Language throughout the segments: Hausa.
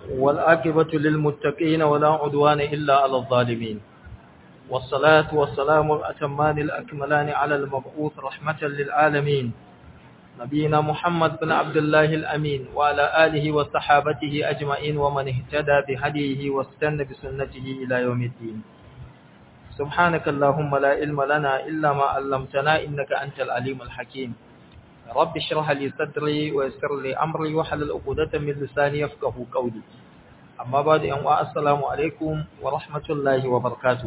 والعاقبة للمتقين ولا عدوان إلا على الظالمين والصلاة والسلام الأتمان الأكملان على المبعوث رحمة للعالمين نبينا محمد بن عبد الله الأمين وعلى آله وصحابته أجمعين ومن اهتدى بهديه واستنى بسنته إلى يوم الدين سبحانك اللهم لا علم لنا إلا ما علمتنا إنك أنت العليم الحكيم رب اشرح لي صدري ويسر لي أمري وحلل عقدة من لساني يفقه قولي أما بعد أن السلام عليكم ورحمة الله وبركاته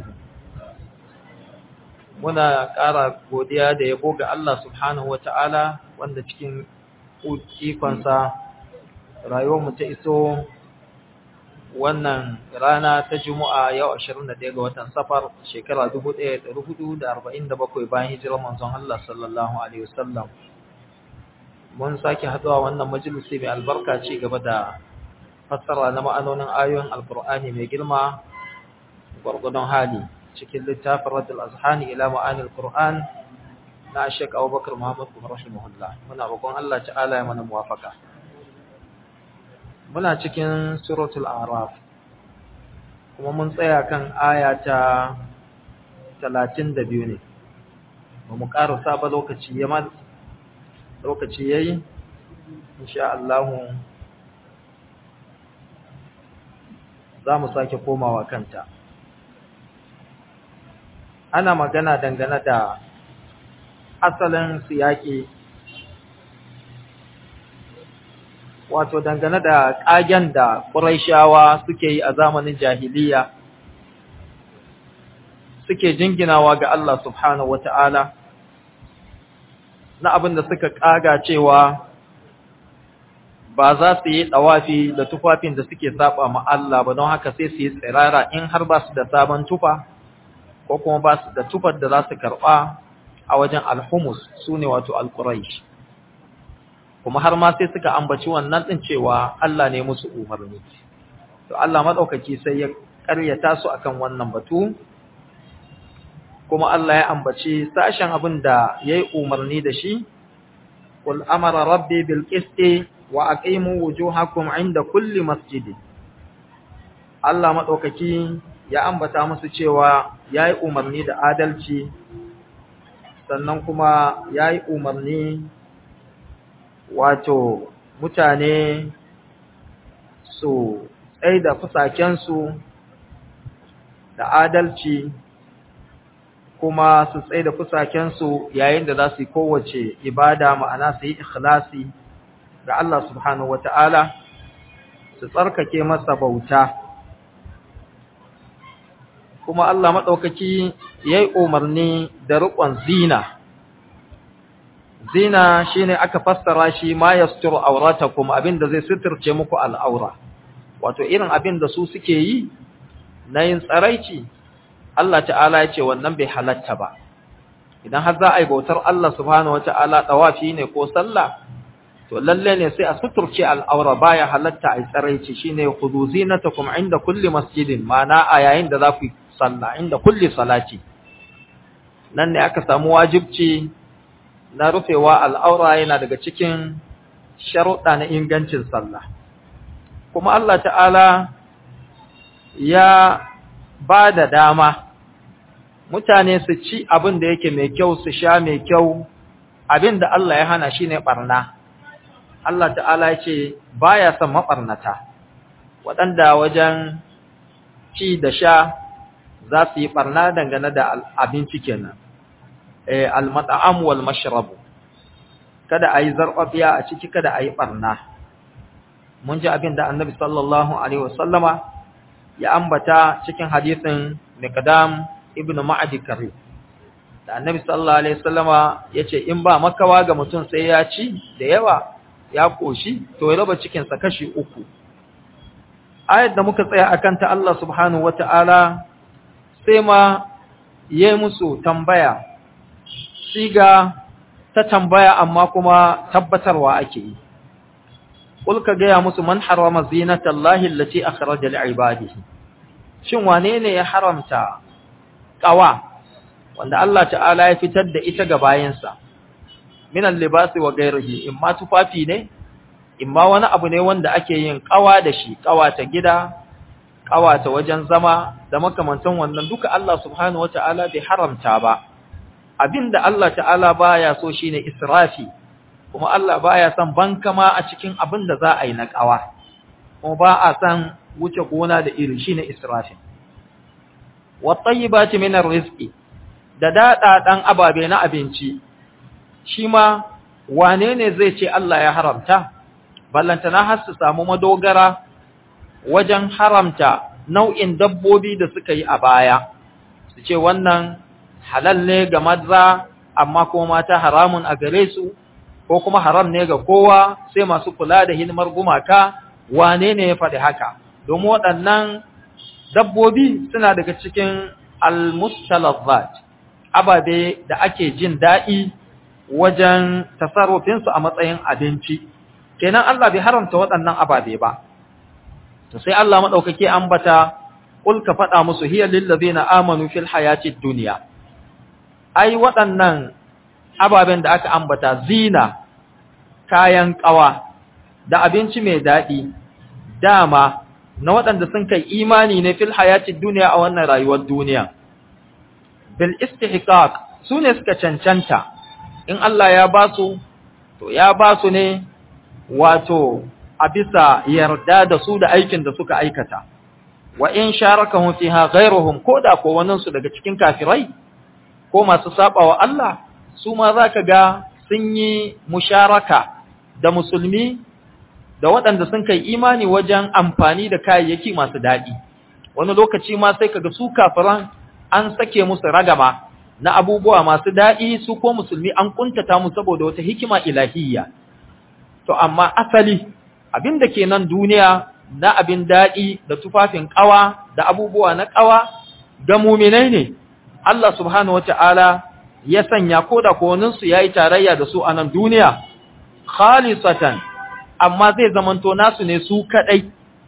muna ƙara godiya da yabo ga Allah subhanahu wa ta'ala wanda cikin ikonsa rayuwarmu ta iso wannan rana ta Juma'a yau 21 ga watan safar shekara 1447 bayan hijirar manzon Allah sallallahu Alaihi wasallam. Mun sake haɗuwa wannan majalisi mai albarka ci gaba da fassara na ma'anonin ayoyin Alƙur'ani mai girma gwargwadon hali. cikin littafin Raddul Azhani ila ma'anil Qur'an na Sheikh Abubakar Muhammad bin rahimahullah muna roƙon Allah ta'ala ya mana muwafaka muna cikin suratul A'raf kuma mun tsaya kan aya ta 32 ne ba mu karasa ba lokaci ya ma lokaci yayi insha Allah za mu sake komawa kanta ana magana dangane da asalin siyaki wato dangane da ƙagen da ƙuraishawa suke yi a zamanin jahiliya suke jinginawa ga Allah subhanahu wata'ala na abin da suka ƙaga cewa ba za su yi ɗawafi da tufafin da suke saba ma Allah ba don haka sai su yi tsirara in har ba su da sabon tufa ko kuma ba su da tufar da za su karɓa a wajen alhumus su ne wato alƙuraish kuma har ma sai suka ambaci wannan ɗin cewa Allah ne musu umarni to Allah maɗaukaki sai ya ƙaryata su akan wannan batu kuma Allah ya ambaci sashen abin da ya yi umarni da shi qul amara rabbi bil qisti wa aqimu wujuhakum inda kulli masjid Allah maɗaukaki ya ambata musu cewa ya yi umarni da adalci sannan kuma ya yi umarni wato mutane su tsaye da fusakensu da adalci kuma su tsaye da fusakensu yayin da za su yi kowace ibada ma'ana su yi ikhlasi ga Allah subhanahu wa ta'ala su tsarkake masa bauta kuma Allah maɗaukaki ya yi umarni da riƙon zina. Zina shi ne aka fassara shi ma ya suturu aurata kuma abin da zai suturce muku al'aura, wato irin abin da su suke yi na yin tsaraici, Allah ta'ala ya ce wannan bai halatta ba. Idan har za a yi bautar Allah subhanahu wa ta'ala ɗawafi ne ko sallah, to lalle ne sai a suturce al'aura baya halatta a yi tsaraici shi ne kudu zinata kuma inda kulli masjidin, mana a yayin da za ku yi sallah inda kulli salati nan ne aka samu wajibci na rufewa al'aura yana daga cikin sharuɗa na ingancin sallah kuma Allah ta'ala ya ba da dama mutane su ci abin da yake mai kyau su sha mai kyau abin da Allah ya hana shi ne ɓarna Allah ta'ala ya ce ba ya son maɓarnata waɗanda wajen ci da sha za su yi barna dangane da abinci kenan eh al-mat'am wal mashrab kada ayi zarfafiya a ciki kada ayi barna mun ji abin da annabi sallallahu alaihi wasallama ya ambata cikin hadisin miqdam ibnu ma'adi kari da annabi sallallahu alaihi wasallama yace in ba makawa ga mutum sai ya ci da yawa ya koshi to ya raba cikin sa kashi uku ayat da muka tsaya akan ta Allah subhanahu wataala sai ma ya musu tambaya siga ta tambaya amma kuma tabbatarwa ake yi Kul ka gaya musu man harama zinatallahi allati akhraja li'ibadihi shin wane ne ya haramta qawa wanda Allah ta'ala ya fitar da ita ga bayansa min al-libasi wa ghayrihi imma tufafi ne imma wani abu ne wanda ake yin kawa da shi kawata gida kawata wajen zama da makamantan wannan duka Allah subhanahu wata'ala bai haramta ba abinda Allah ta'ala baya so shine israfi kuma Allah baya son bankama a cikin abin da za a yi na kawa kuma ba a san wuce gona da iri shine israfi wa tayyibati min arrizqi da dada dan ababe na abinci shi ma wane ne zai ce Allah ya haramta ballantana har su samu madogara wajen haramta nau'in dabbobi da suka yi a baya su ce wannan halal ne ga maza amma kuma mata haramun a gare su ko kuma haram ne ga kowa sai masu kula da hidimar gumaka wane ne ya faɗi haka domin waɗannan dabbobi suna daga cikin almustalazzat ababe da ake jin daɗi wajen tasarrufinsu a matsayin abinci kenan Allah bai haramta waɗannan ababe ba to sai Allah madaukake ambata kul ka faɗa musu hiya lil ladina amanu fil hayatid dunya ai waɗannan ababen da aka ambata zina kayan ƙawa da abinci mai daɗi dama na waɗanda sun kai imani ne fil hayatid dunya a wannan rayuwar duniya bil istihqaq su ne suka cancanta in Allah ya ba su to ya ba su ne wato a bisa yarda da su da aikin da suka aikata wa in sharakahum fiha ghayruhum koda ko wannan su daga cikin kafirai ko masu sabawa Allah su ma zaka ga sun yi musharaka da musulmi da waɗanda sun kai imani wajen amfani da kayayyaki masu daɗi wani lokaci ma sai kaga su kafiran an sake musu ragama na abubuwa masu daɗi su ko musulmi an kuntata mu saboda wata hikima ilahiyya to amma asali abin da ke nan duniya na abin daɗi da tufafin ƙawa da abubuwa na ƙawa ga muminai ne Allah subhanahu wata'ala ya sanya ko da kowaninsu ya yi tarayya da su a nan duniya khalisatan amma zai zamanto nasu ne su kaɗai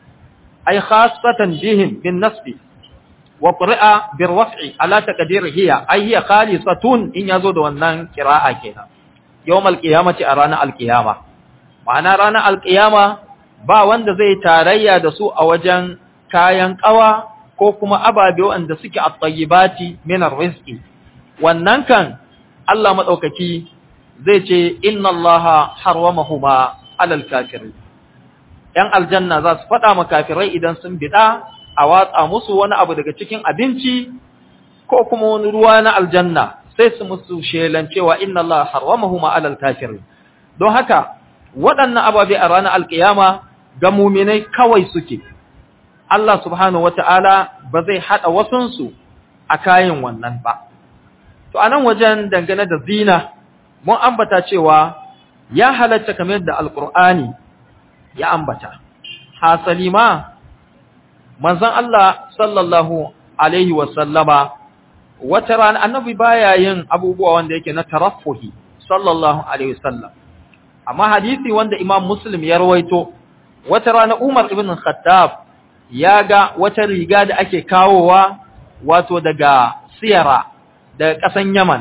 ai khasatan bihim bin nasbi wa qira'a bir raf'i ala taqdir hiya ai hiya khalisatun in yazo da wannan qira'a kenan yawmal qiyamati a ranar alqiyama ma'ana ranar alqiyama ba wanda zai tarayya da su a wajen kayan kawa ko kuma ababe wanda suke at-tayyibati min ar-rizqi wannan kan Allah madaukaki zai ce inna Allaha harwamahuma alal kafirin yan aljanna za su faɗa ma kafirai idan sun bida a watsa musu wani abu daga cikin abinci ko kuma wani ruwa na aljanna sai su musu shelan cewa inna Allah harwamahuma alal kafirin don haka waɗannan ababe a ranar alkiyama ga muminai kawai suke Allah subhanahu wata'ala ba zai haɗa wasunsu a kayan wannan ba to anan wajen dangane da zina mun ambata cewa ya halatta kamar da alkur'ani ya ambata hasali ma manzon Allah sallallahu alaihi wasallama wata rana annabi baya yin abubuwa wanda yake na taraffuhi sallallahu alaihi wasallam amma hadisi wanda imam muslim ya rawaito wata rana umar ibn khattab ya ga wata riga da ake kawowa wato daga siyara daga ƙasan yaman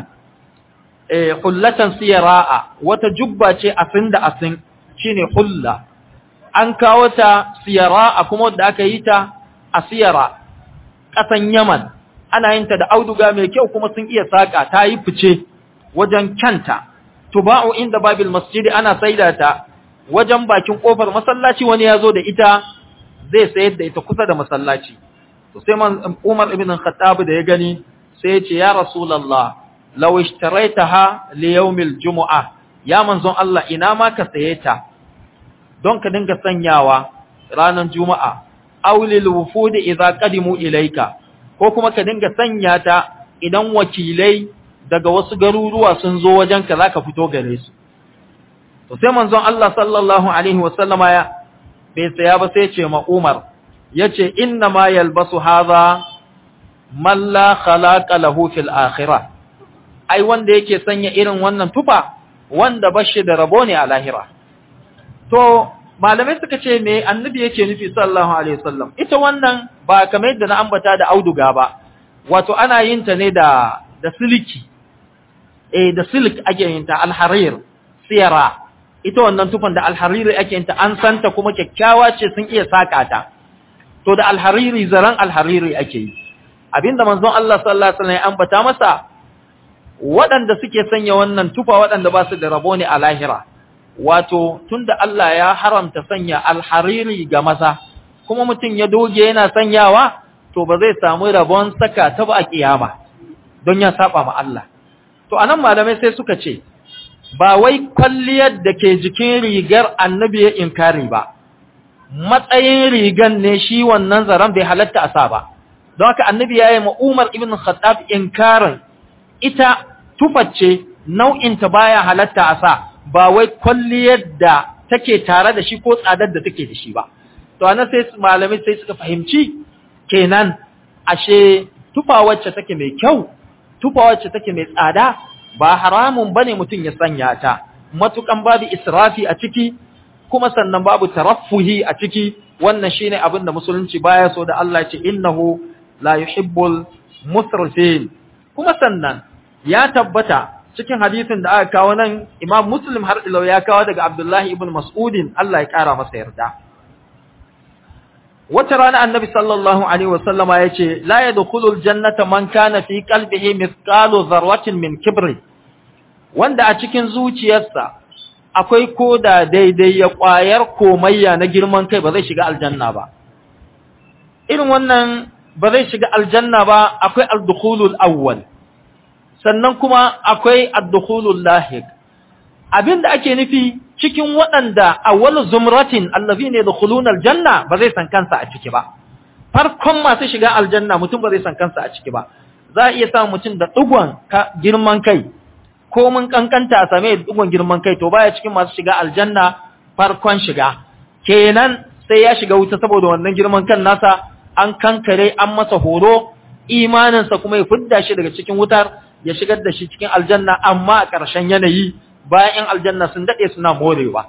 eh hullatan siyara'a wata jubba ce asin da asin shine hulla an kawo ta siyara'a kuma da aka yi ta a siyara ƙasan yaman ana yin ta da auduga mai kyau kuma sun iya saka ta yi fice wajen kyanta tuba'u inda babil masjidi ana saida ta wajen bakin kofar masallaci wani ya zo da ita zai sayar da ita kusa da masallaci to sai man Umar ibn Khattab da ya gani sai ya ce ya Rasulullah law ishtaraitaha li yawmil jumu'ah ya manzon Allah ina ma ka saye ta don ka dinga sanyawa ranar juma'a aw lil wufud idza qadimu ilayka ko kuma ka dinga sanya ta idan wakilai daga wasu garuruwa sun zo wajenka zaka fito gare su to sai manzon Allah sallallahu alaihi wasallama ya bai saya ba sai ce ma Umar yace inna ma yalbasu hadha man la khalaqa lahu fil akhirah ai wanda yake sanya irin wannan tufa wanda bashi da rabo ne a lahira to malamai suka ce me annabi yake nufi sallallahu alaihi wasallam ita wannan ba kamar yadda na ambata da auduga ba wato ana yin ta ne da da siliki eh da silk ake yin ta alharir siyara ita wannan tufan da alhariri ake yinta an santa kuma kyakkyawa ce sun iya saka ta to da alhariri zaran alhariri ake yi abinda manzon Allah sallallahu alaihi wasallam ya ambata masa waɗanda suke sanya wannan tufa waɗanda ba su da rabo ne a lahira wato tunda Allah ya haramta sanya alhariri ga maza kuma mutum ya doge yana sanyawa to ba zai samu rabon saka ta ba a kiyama don ya saba ma Allah to anan malamai sai suka ce ba wai kwalliyar da ke jikin rigar annabi ya inkari ba matsayin rigan ne shi wannan zaren bai halatta a sa ba don haka annabi ya yi ma Umar ibn Khattab inkarin ita tufacce nau'inta baya halatta a sa ba wai kwalliyar da take tare da shi ko tsadar da take da shi ba to ana sai malamai sai suka fahimci kenan ashe tufa wacce take mai kyau tufa wacce take mai tsada ba haramun bane mutum ya sanya ta matukan babu israfi a ciki kuma sannan babu taraffuhi a ciki wannan shine abin da musulunci baya so da Allah ya ce innahu la yuhibbul musrifin kuma sannan ya tabbata cikin hadisin da aka kawo nan Imam Muslim har ila ya kawo daga Abdullahi ibn Mas'udin Allah ya kara masa yarda wata rana annabi sallallahu alaihi wasallama ya ce la yadkhulul jannata man kana fi qalbihi mithqalu dharratin min kibri wanda a cikin zuciyarsa akwai koda daidai ya kwayar komayya na girman kai ba zai shiga aljanna ba irin wannan ba zai shiga aljanna ba akwai al-dukhulul awwal sannan kuma akwai ad-dukhulul lahiq abinda ake nufi cikin waɗanda awwal zumratin allazina yadkhuluna aljanna ba zai san kansa a ciki ba farkon masu shiga aljanna mutum ba zai san kansa a ciki ba za a iya samun mutum da dugon girman kai ko mun kankanta a same dugon girman kai to baya cikin masu shiga aljanna farkon shiga kenan sai ya shiga wuta saboda wannan girman kan nasa an kankare an masa horo imaninsa kuma ya fidda shi daga cikin wutar ya shigar da shi cikin aljanna amma a ƙarshen yanayi bayan ‘yan aljanna sun daɗe suna morewa.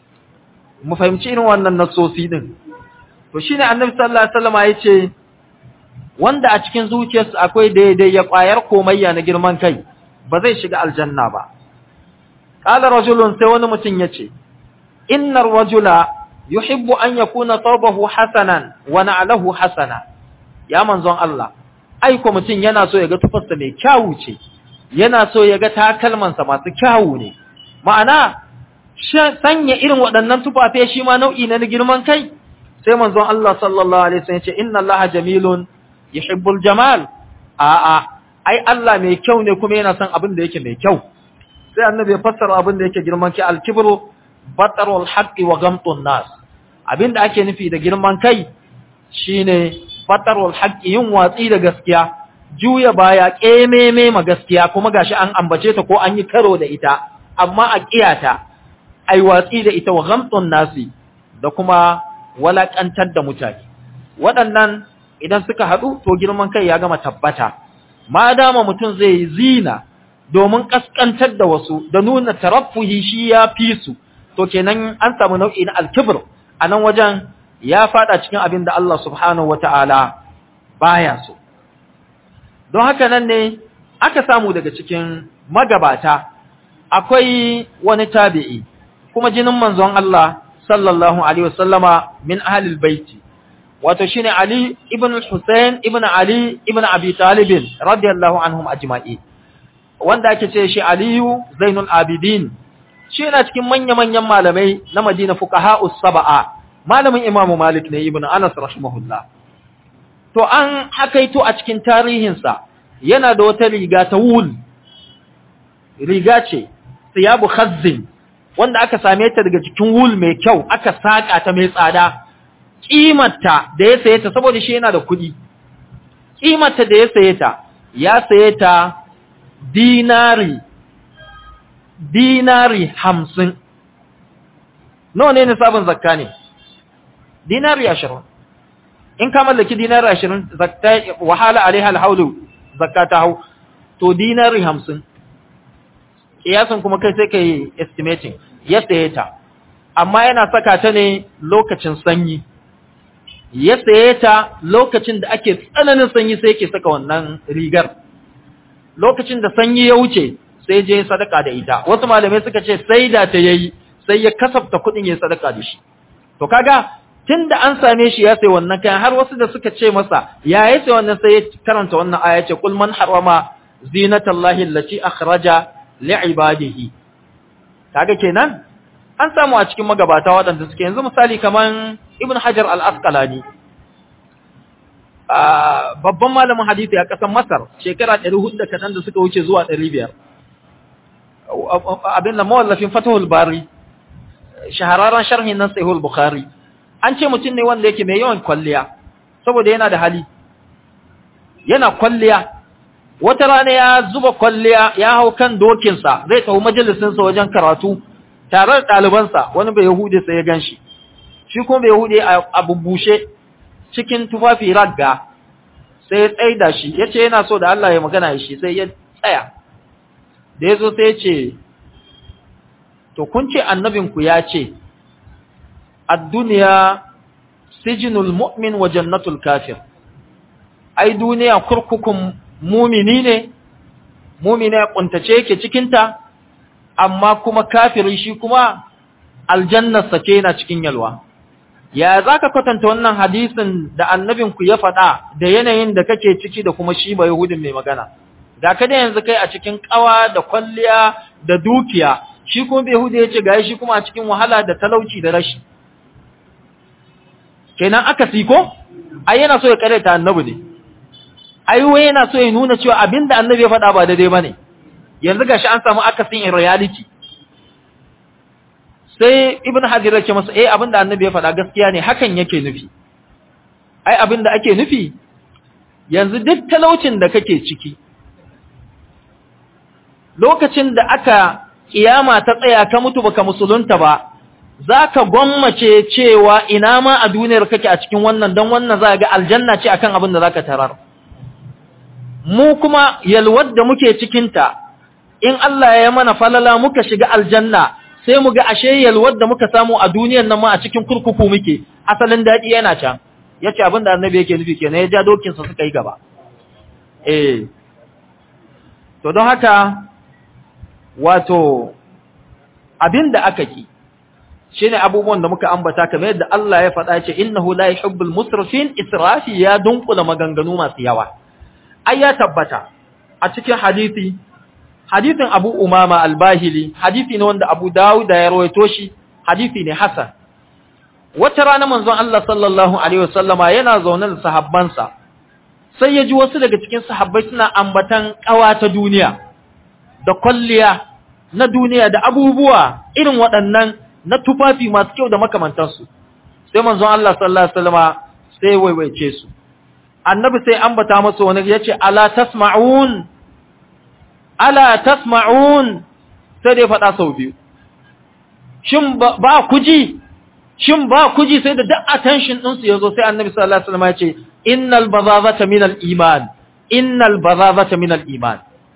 Mu fahimci irin wannan nasosi ɗin. To shi ne annabi sallallahu Alaihi wasallama ya ce, wanda a cikin zuciyarsa akwai daidai ya ƙwayar komayya na girman kai, ba zai shiga aljanna ba. Ƙala rajulun sai wani mutum ya ce, Innar rajula yuhibbu an ya kuna taubahu hasanan wa na'alahu hasana. Ya manzon Allah, aiko mutum yana so ya ga tufarsa mai kyawu ce, yana so ya ga takalmansa masu kyawu ne. ma'ana sanya irin waɗannan tufafe shi ma nau'i na girman kai sai manzon Allah sallallahu alaihi wasallam ce inna Allah jamilun yuhibbul jamal a'a ai Allah mai kyau ne kuma yana son abin da yake mai kyau sai annabi ya fassara abin da yake girman kai al-kibru batarul haqqi wa gamtun nas abin da ake nufi da girman kai shine batarul haqqi yin watsi da gaskiya juya baya kememe ma gaskiya kuma gashi an ambace ta ko an yi karo da ita amma a ƙiyata ai watsi da ita wa gamtun nasi da kuma walakantar da mutane waɗannan idan suka haɗu to girman kai ya gama tabbata ma dama mutum zai yi zina domin ƙasƙantar da wasu da nuna taraffuhi shi ya fi su to kenan an samu nau'i na alkibir a nan wajen ya faɗa cikin abin da Allah subhanahu wa ta'ala baya so don haka nan ne aka samu daga cikin magabata akwai wani tabi'i kuma jinin manzon Allah sallallahu alaihi wasallama min ahlil baiti wato shine Ali ibn Hussein ibn Ali ibn Abi Talib radiyallahu anhum ajma'i wanda ake ce shi Aliyu Zainul Abidin shi yana cikin manya-manyan malamai na Madina fuqaha'us sab'a malamin Imam Malik ne ibn Anas rahimahullah to an hakaito a cikin tarihinsa yana da wata riga ta wul riga ce siyabu khazzin wanda aka same ta daga cikin wul mai kyau aka saka ta mai tsada kimarta da ya saye ta saboda shi yana da kuɗi kimarta da ya saye ta ya saye ta dinari dinari hamsin nawa ne nisabin zakka ne dinari ashirin in ka mallaki dinari ashirin zakka wahala alaiha alhaulu zakka ta hau to dinari hamsin kiyasin kuma kai sai ka yi estimating ya saye ta amma yana saka ta ne lokacin sanyi ya saye ta lokacin da ake tsananin sanyi sai ke saka wannan rigar lokacin da sanyi ya wuce sai je sadaka da ita wasu malamai suka ce sai da ta yayi sai ya kasafta kuɗin ya sadaka da shi to kaga tunda an same shi ya sai wannan kayan har wasu da suka ce masa ya yi sai wannan sai ya karanta wannan aya ce kul man harama zinatallahi allati akhraja li'ibadihi kaga kenan an samu a cikin magabata waɗanda suke yanzu misali kaman ibn hajar al-asqalani babban malamin hadisi a ƙasar masar shekara 400 da kaɗan da suka wuce zuwa 500 abin da mawallafin fatahul bari shahararren sharhin nan sahihul bukhari an ce mutum ne wanda yake mai yawan kwalliya saboda yana da hali yana kwalliya wata rana ya zuba kwalliya ya hau kan dokinsa zai tafi majalisinsa wajen karatu tare da ɗalibansa wani bai yahudi sai ya ganshi shi kuma bai yahudi a bubbushe cikin tufafi ragga sai ya tsaida shi ya ce yana so da Allah ya magana shi sai ya tsaya da ya zo sai ya ce to kun ce annabinku ya ce ad-duniya sijinul mu'min wa jannatul kafir ai duniya kurkukun mumini ne mumini ya kuntace yake cikinta amma kuma kafiri shi kuma aljannarsa ce yana cikin yalwa ya za ka kwatanta wannan hadisin da annabinku ya faɗa da yanayin da kake ciki da kuma shi ba yahudin mai magana ga ka da yanzu kai a cikin ƙawa da kwalliya da dukiya shi kuma bai hudu ya ce ga shi kuma a cikin wahala da talauci da rashi kenan aka siko ai yana so ya karanta annabi ne ai wai yana so ya nuna cewa abinda annabi ya faɗa ba daidai bane yanzu gashi an samu akasin in reality sai ibn hajar yake masa eh abinda annabi ya faɗa gaskiya ne hakan yake nufi ai abinda ake nufi yanzu duk talaucin da kake ciki lokacin da aka kiyama ta tsaya ka mutu baka musulunta ba zaka gwammace cewa ina ma a duniyar kake a cikin wannan dan wannan za ga aljanna ce akan abin da zaka tarar mu kuma yalwar da muke cikinta in Allah ya mana falala muka shiga aljanna sai mu ga ashe yalwar da muka samu a duniyar nan ma a cikin kurkuku muke asalin daɗi yana can yace abin da annabi yake nufi kenan ya ja dokin sa suka yi gaba eh to don haka wato abin da aka ki shine abubuwan da muka ambata kamar yadda Allah ya faɗa ce innahu la yuhibbul musrifin israfi ya dunkula maganganu masu yawa ai ya tabbata a cikin hadisi hadisin Abu Umama al-Bahili hadisi ne wanda Abu Dawud ya rawaito shi hadisi ne hasan wata rana manzon Allah sallallahu alaihi wasallama yana zaune da sahabbansa sai ya ji wasu daga cikin sahabbai suna ambatan kawa ta duniya da kwalliya na duniya da abubuwa irin waɗannan na tufafi masu kyau da makamantansu sai manzon Allah sallallahu alaihi wasallama sai waiwaice su annabi sai ambata masa wani yace ala tasma'un ala tasma'un sai dai faɗa sau biyu shin ba ku ji shin ba ku ji sai da duk attention ɗinsu ya zo sai annabi sallallahu alaihi wasallam ya ce innal bazazata min al iman innal bazazata min al iman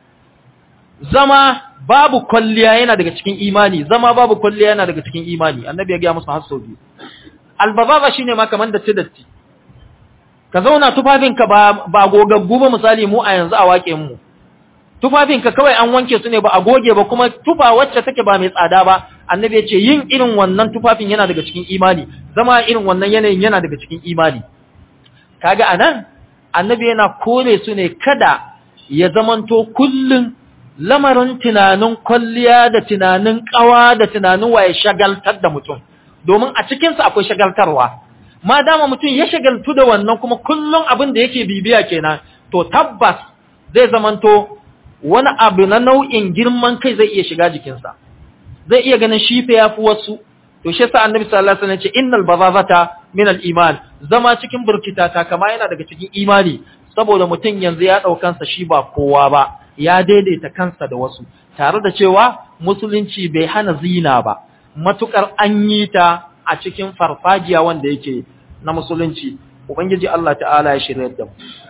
zama babu kwalliya yana daga cikin imani zama babu kwalliya yana daga cikin imani annabi ya ga musu har sau biyu al bazaza shine ma kaman da tidatti ka zauna tufafinka ba ba gogaggu ba misali mu a yanzu a waƙen mu tufafinka kawai an wanke su ne ba a goge ba kuma tufa wacce take ba mai tsada ba annabi ya ce yin irin wannan tufafin yana daga cikin imani zama irin wannan yanayin yana daga cikin imani kaga anan annabi yana kore su ne kada ya zamanto kullun lamarin tunanin kwalliya da tunanin kawa da tunanin waye shagaltar da mutum domin a cikinsa akwai shagaltarwa ma dama mutum ya shagaltu da wannan kuma kullun abin da yake bibiya kenan to tabbas zai zamanto wani abu na nau'in girman kai zai iya shiga jikinsa zai iya ganin shi fa yafi wasu to shi yasa annabi sallallahu alaihi wasallam ya ce innal bazazata min al iman zama cikin burkita ta kama yana daga cikin imani saboda mutum yanzu ya daukan sa shi ba kowa ba ya daidaita kansa da wasu tare da cewa musulunci bai hana zina ba matukar an yi ta a cikin farfajiya wanda yake na musulunci ubangiji Allah ta'ala ya shirye da mu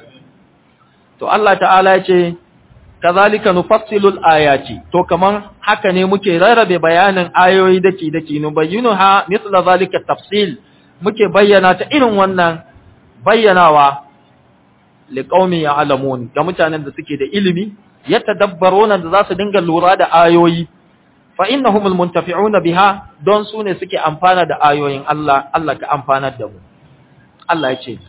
to Allah ta'ala ya ce kazalika nufassilu ayati to kaman haka ne muke rarrabe bayanin ayoyi dake dake nu bayyunuha mithla zalika tafsil muke bayyana ta irin wannan bayyanawa liqaumi ya'lamun ga mutanen da suke da ilimi yatadabbaruna da zasu dinga lura da ayoyi fa innahumul muntafi'una biha don su ne suke amfana da ayoyin Allah Allah ka amfanar da mu Allah ya ce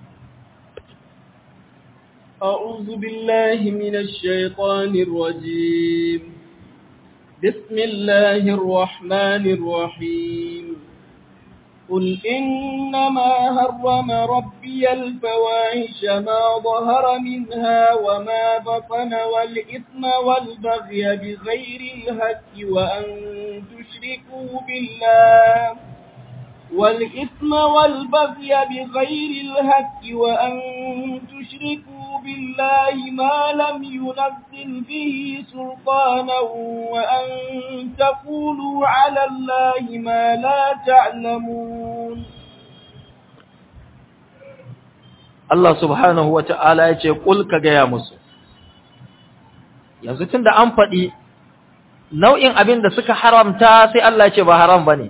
أعوذ بالله من الشيطان الرجيم بسم الله الرحمن الرحيم قل إنما هرم ربي الفواحش ما ظهر منها وما بطن والإثم والبغي بغير الهك وأن تشركوا بالله والإثم والبغي بغير الهك وأن تشركوا بالله ما لم ينزل به سلطانا وأن تقولوا على الله ما لا تعلمون Allah subhanahu wa ta'ala ya ce, Ƙul ka gaya musu, yanzu tun da an faɗi nau'in abin da suka haramta sai Allah ce ba haram ba ne,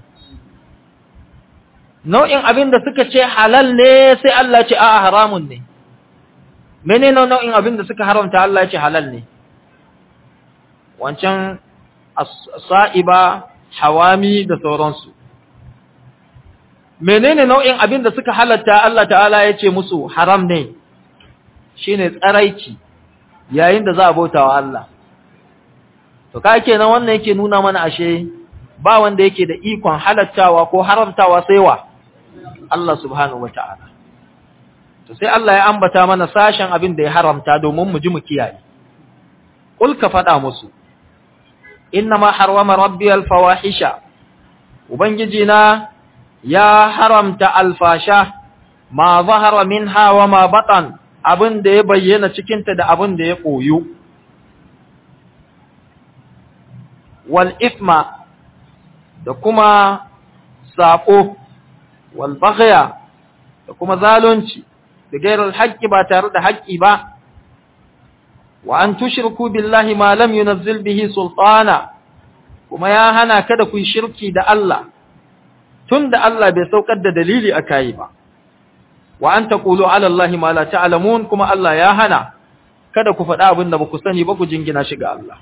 nau'in abin da suka ce halal ne sai Allah ce a haramun ne, mene nau'in abin da suka haramta Allah ce halal ne, wancan sa'iba, hawami da sauransu. menene nau'in abin da suka halatta Allah ta'ala ya ce musu haram ne shine tsaraici yayin da za a bauta wa Allah to ka kenan wannan yake nuna mana ashe ba wanda yake da ikon halattawa ko haramtawa sai wa Allah subhanahu wata'ala to sai Allah ya ambata mana sashen abin da ya haramta domin mu ji mu kiyaye kul ka faɗa musu innama harwama rabbi al-fawahisha ubangiji na ya haramta alfasha ma zahara minha wa ma batan abin da ya bayyana cikinta da abin da ya koyu wal ifma da kuma saƙo wal baghya da kuma zalunci da gairar haƙƙi ba tare da haƙƙi ba wa an tushriku billahi ma lam yunazzil bihi sultana kuma ya hana kada ku shirki da Allah tunda Allah bai saukar da dalili akai ba wa an taqulu ala Allahi ma la ta'lamun kuma Allah ya hana kada ku faɗa abin da ba ku sani ba ku jingina shi ga Allah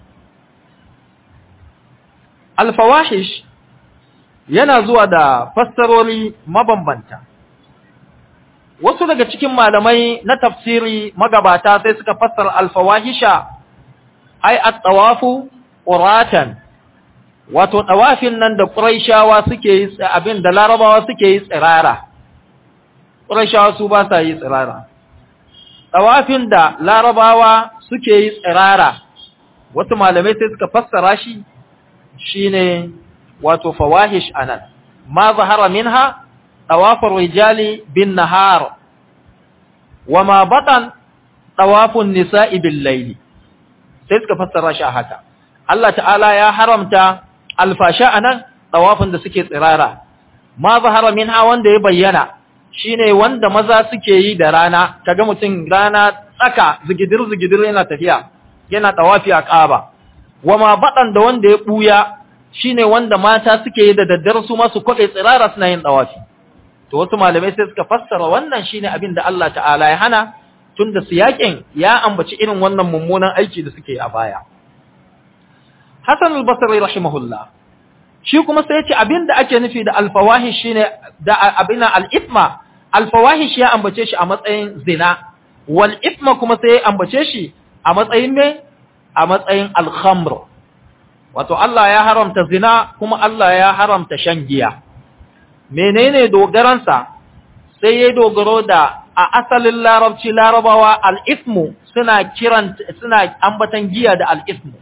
al-fawahish yana zuwa da fassarori mabambanta wasu daga cikin malamai na tafsiri magabata sai suka fassara al-fawahisha ai at-tawafu quratan wato tawafin nan da quraishawa suke yi abin da larabawa suke yi tsirara quraishawa su ba sa yi tsirara tawafin da larabawa suke yi tsirara wasu malamai sai suka fassara shi shine wato fawahish anan ma zahara minha tawafur rijali bin nahar wama batan tawafun nisa'i bil layli sai suka fassara shi haka Allah ta'ala ya haramta alfasha anan tawafin da suke tsirara ma zahara minha wanda ya bayyana shine wanda maza suke yi da rana kaga mutum rana tsaka zigidir zigidir yana tafiya yana tawafi a Kaaba wama batan da wanda ya buya shine wanda mata suke yi da daddare su masu kwaɗe tsirara suna yin ɗawafi. To wasu malamai sai suka fassara wannan shine abin da Allah ta'ala ya hana tun da siyaƙin ya ambaci irin wannan mummunan aiki da suke a baya. Hassan al-Basri rahimahullah shi kuma sai ya ce abin da ake nufi da alfawahish shine da abin al-ithma alfawahish ya ambace shi a matsayin zina wal ithma kuma sai ya ambace shi a matsayin me a matsayin al-khamr wato Allah ya haramta zina kuma Allah ya haramta shan giya menene dogaransa sai ya dogaro da a asalin larabci larabawa al-ismu suna kiran suna ambatan giya da al-ismu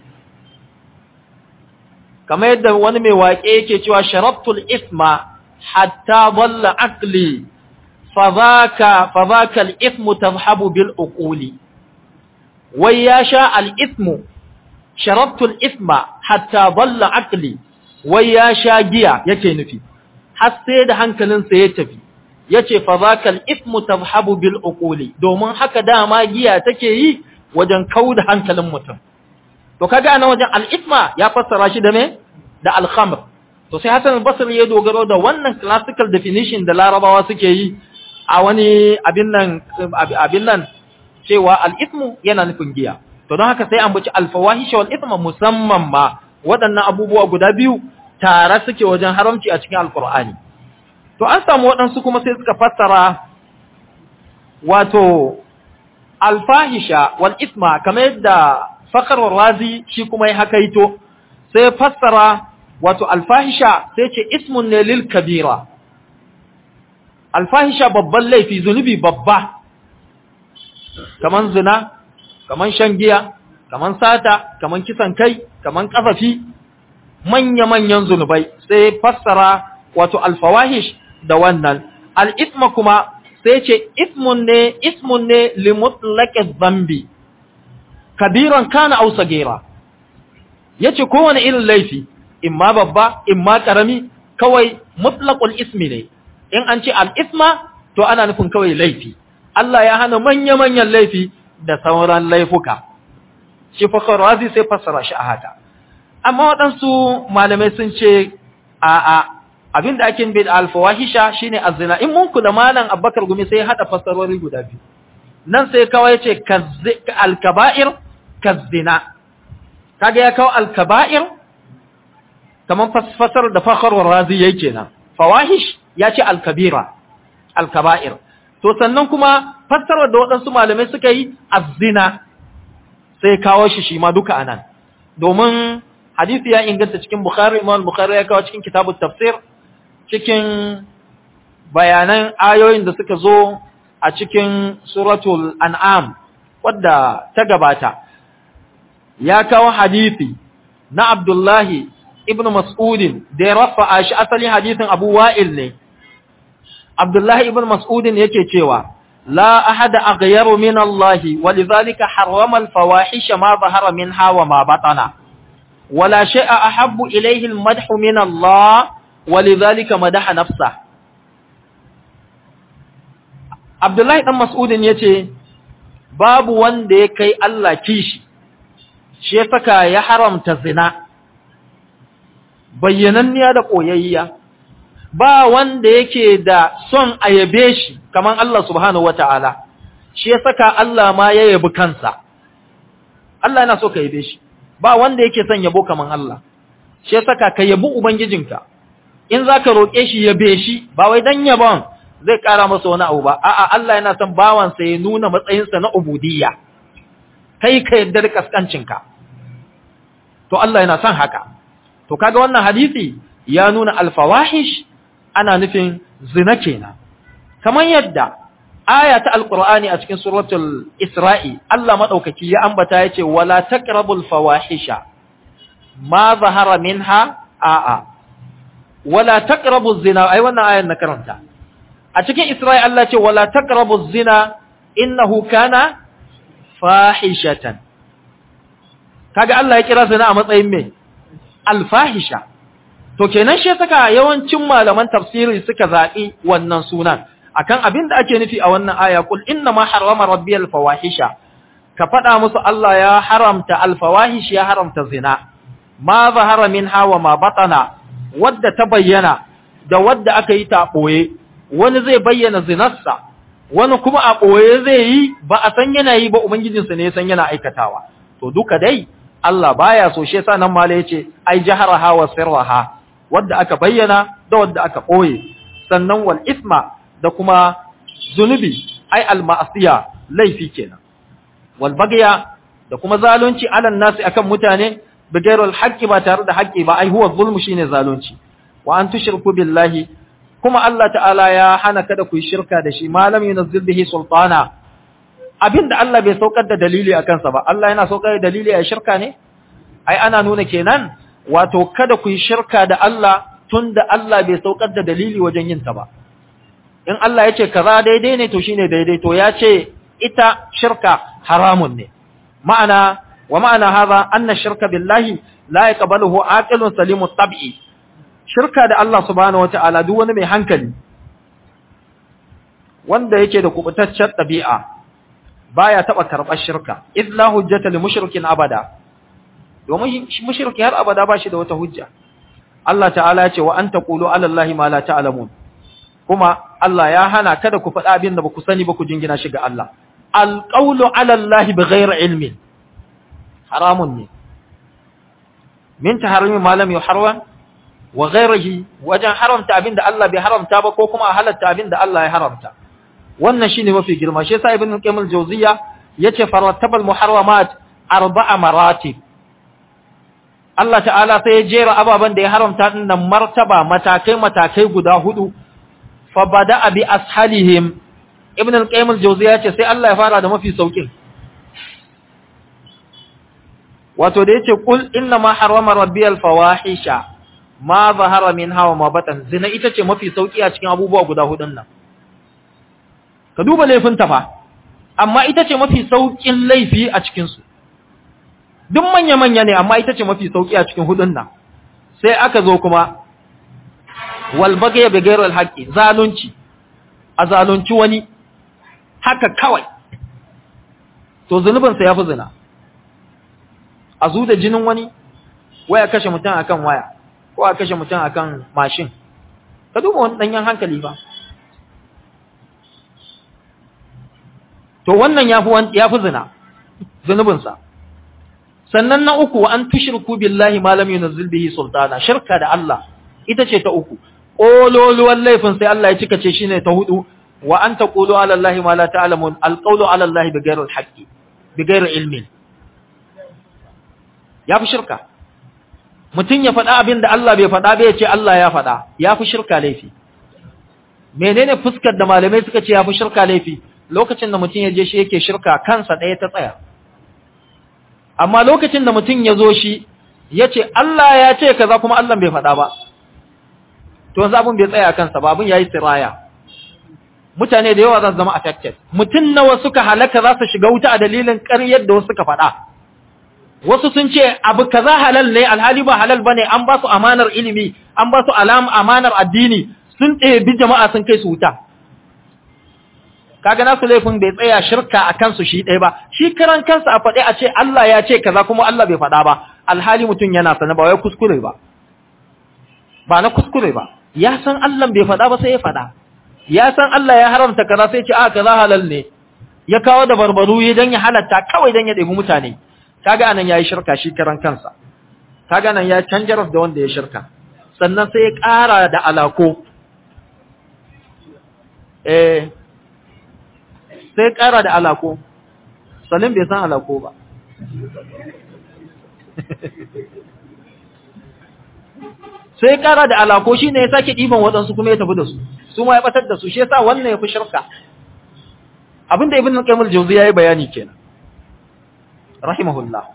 kamar yadda wani mai waƙe yake cewa sharabtul isma hatta dhalla aqli fadhaka fadhaka al-ismu tadhhabu bil uquli wai ya sha al-ismu sharabtul isma hatta dhalla aqli wai ya sha giya yake nufi har sai da hankalinsa ya tafi yace fa zakal ismu tadhhabu bil uquli domin haka dama giya take yi wajen kauda hankalin mutum to kaga ana wajen al isma ya fassara shi da me da al khamr to sai Hassan al-Basri ya dogaro da wannan classical definition da Larabawa suke yi a wani abin nan abin nan cewa al ismu yana nufin giya to don haka sai an buci alfawahisha wal ithma musamman ma waɗannan abubuwa guda biyu tare suke wajen haramci a cikin alkur'ani to an samu waɗansu kuma sai suka fassara wato alfahisha wal isma kamar yadda fakar razi shi kuma ya hakaito sai fassara wato alfahisha sai ce ismun ne lil kabira alfahisha babban laifi zunubi babba kaman zina kaman shan giya kaman sata kaman kisan kai kaman kafafi manya-manyan zunubai sai fassara wato alfawahish da wannan al'isma kuma sai ce ismun ne ismun ne limutlaqi dhanbi kabiran kana aw sagira yace kowane irin laifi imma babba imma karami kawai mutlaqul ismi ne in an ce al-isma to ana nufin kawai laifi Allah ya hana manya-manyan laifi da sauran laifuka shi fakar razi sai fassara shi a haka amma waɗansu malamai sun ce a'a abinda ake bin alfawahisha shine azina in mun kula malam abbakar gumi sai hada fassarori guda biyu nan sai kawai ce alkaba'ir kazzina kaga ya kawo alkaba'ir kaman fassar da fakhar razi yake kenan fawahish ya ce alkabira alkaba'ir to sannan kuma fassarar da waɗansu malamai suka yi azzina sai kawo shi shi ma duka anan domin hadisi ya inganta cikin bukhari imam bukhari ya kawo cikin kitabut tafsir cikin bayanan ayoyin da suka zo a cikin suratul an'am wadda ta gabata ya kawo hadisi na abdullahi ibn mas'udin da ya rafa shi asalin hadisin abu wa'il ne abdullahi ibn mas'udin yake cewa la ahada aghyaru min Allah walidhalika harrama al-fawahisha ma zahara minha wa ma batana wala shay'a ahabbu ilayhi al-madhu min Allah walidhalika madaha nafsa Abdullahi dan Mas'udin yace babu wanda ya kai Allah kishi shi ya saka ya haramta zina bayyananniya da koyayya ba wanda yake da son a yabe shi kaman Allah subhanahu wataala shi ya saka Allah ma ya yabi kansa Allah yana so ka yabe shi ba wanda yake son yabo kaman Allah shi ya saka ka yabi ubangijinka in zaka roke shi yabe shi ba wai dan yabon zai kara masa wani abu ba a'a Allah yana son bawansa ya nuna matsayinsa na ubudiyya kai ka yarda da kaskancinka to Allah yana son haka to kaga wannan hadisi ya nuna alfawahish ana nufin zina kenan kamar yadda aya ta alqur'ani a cikin suratul isra'i Allah madaukaki ya ambata yace wala taqrabul fawahisha ma zahara minha a'a wala taqrabuz zina ai wannan ayan na karanta a cikin isra'i Allah ce wala taqrabuz zina innahu kana fahishatan kaga Allah ya kira zina a matsayin me alfahisha to kenan shi saka yawancin malaman tafsiri suka zaɓi wannan sunan akan abin da ake nufi a wannan aya kul inna ma harrama rabbi alfawahisha ka faɗa musu Allah ya haramta alfawahish ya haramta zina ma zahara minha wa ma batana wadda ta bayyana da wadda aka yi ta ɓoye wani zai bayyana zinarsa wani kuma a ɓoye zai yi ba a san yana yi ba ubangijinsa ne ya san yana aikatawa to duka dai Allah baya so shi yasa nan mala yace ai jaharaha wa sirraha wadda aka bayyana da wadda aka ɓoye sannan wal isma da kuma zunubi ai al ma'asiya laifi kenan wal bagya da kuma zalunci alan nasi akan mutane bigairul haqqi ba tare da haƙƙi ba ai huwa zulmu shine zalunci wa an tushriku billahi kuma Allah ta'ala ya hana kada ku yi shirka da shi malam yunazzil bihi sultana abinda Allah bai saukar da dalili a kansa ba Allah yana saukar da dalili a shirka ne ai ana nuna kenan wato kada ku yi shirka da Allah tunda Allah bai saukar da dalili wajen yin ta ba in Allah ya ce kaza daidai ne to shine daidai to ya ce ita shirka haramun ne ma'ana wa ma'ana hadha anna shirka billahi la yaqbaluhu aqilun salimut tab'i shirka da Allah subhanahu wata'ala duk wani mai hankali wanda yake da kubutaccen ɗabi'a baya taba karɓar shirka illa hujjata lil mushrikin abada domin mushriki har abada ba shi da wata hujja Allah ta'ala ya ce wa anta qulu ala allahi ma la ta'lamun kuma Allah ya hana kada ku faɗa abin da ba ku sani ba ku jingina shi ga Allah alqawlu ala allahi bighairi ilmin haramun ne min taharrimi ma lam yuharram wa ghayrihi wajen haramta abinda Allah bai haramta ba ko kuma a halatta abinda Allah ya haramta wannan shine mafi girma shi yasa ibn qayyim al-jawziyya yace farattabal muharramat arba'a maratib Allah ta'ala sai ya jera ababen da ya haramta din nan martaba matakai matakai guda hudu fa bada'a bi ashalihim ibn al-qayyim al-jawziyya yace sai Allah ya fara da mafi saukin wato da yace kul inna ma harrama rabbi al-fawahisha ma zahara minha wa ma batan zina ita ce mafi sauki a cikin abubuwa guda hudun nan ka duba laifin ta fa amma ita ce mafi saukin laifi a cikin su duk manya manya ne amma ita ce mafi sauki a cikin hudun nan sai aka zo kuma wal baghy bi ghayri al-haqqi zalunci a zalunci wani haka kawai to zunubin sa yafi zina a zu da jinin wani waya kashe mutum akan waya ko a kashe mutum akan mashin ka duba wani danyen hankali ba to wannan yafi yafi zina zunubinsa sannan na uku an tushirku billahi ma lam yunzil bihi sultana shirka da Allah ita ce ta uku kololuwan laifin sai Allah ya cika ce shine ta hudu wa an taqulu ala allahi ma la ta'lamun alqawlu ala allahi bighayri alhaqqi bighayri ilmin ya fi shirka mutum ya faɗa abin da Allah bai faɗa bai ce Allah ya faɗa ya fi shirka laifi menene fuskar da malamai suka ce ya fi shirka laifi lokacin da mutum ya je shi yake shirka kansa ɗaya ta tsaya amma lokacin da mutum ya zo shi ya ce Allah ya ce kaza kuma Allah bai faɗa ba to yanzu abin bai tsaya kansa ba abin ya yi siraya mutane da yawa za su zama affected mutum nawa suka halaka za su shiga wuta a dalilin ƙaryar da wasu suka faɗa wasu sun ce abu kaza halal ne alhali ba halal bane an ba su amanar ilimi an ba su alam amanar addini sun ɗebi jama'a sun kai su wuta kaga nasu laifin bai tsaya shirka a kansu shi ɗaya ba shi karan kansa a faɗe a ce Allah ya ce kaza kuma Allah bai faɗa ba alhali mutum yana sana ba wai kuskure ba ba na kuskure ba ya san Allah bai faɗa ba sai ya faɗa ya san Allah ya haramta kaza sai ce a kaza halal ne ya kawo da barbaru ya dan ya halatta kawai dan ya ɗebi mutane kaga anan yayi shirka shi karan kansa kaga nan ya canjar da wanda ya shirka sannan sai ya ƙara da alako eh sai ya ƙara da alako sannan bai san alako ba sai ya ƙara da alako shi ne ya sake ɗiban waɗansu kuma ya tafi da su su ma ya ɓatar da su shi yasa wannan ya fi shirka abinda ibn al-qayyim al-jawzi yayi bayani kenan rahimahullah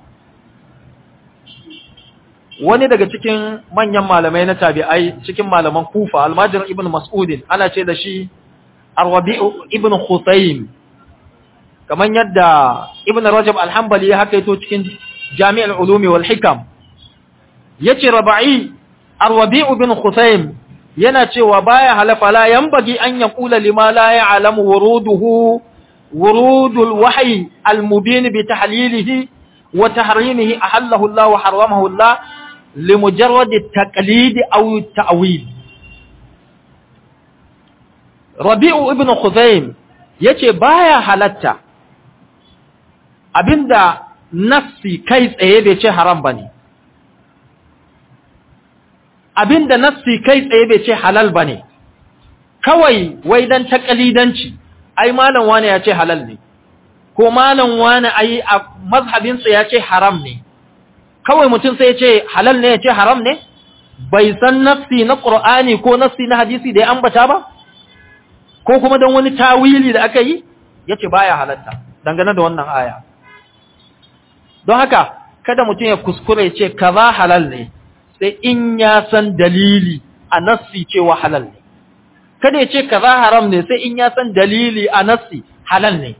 wani daga cikin manyan malamai na tabi'ai cikin malaman kufa almajir ibn mas'udin ana ce da shi arwabi'u ibn khutaym kamar yadda ibn rajab alhambali ya haka yato cikin jami'ar ulumi wal hikam yace raba'i arwabi'u ibn khutaym yana cewa baya halafa la yanbaghi an yaqula lima la ya'lamu wuruduhu ورود الوحي المبين بتحليله وتحريمه أحله الله وحرمه الله لمجرد التقليد أو التأويل ربيع ابن خزيم yace baya halatta abinda nafsi kai tsaye bai ce haram bane abinda nafsi kai tsaye bai ce halal bane kawai wai dan takalidanci ai malam wani ya ce halal ne ko malam wani ai a mazhabinsa ya ce haram ne kawai mutum sai ya ce halal ne ya ce haram ne bai san nafsi na qur'ani ko nafsi na hadisi da ya ambata ba ko kuma don wani tawili da aka yi yace baya halatta dangane da wannan aya don haka kada mutum ya kuskure ya ce kaza halal ne sai in ya san dalili a nafsi cewa halal ne kada ya ce kaza haram ne sai in ya san dalili a nassi halal ne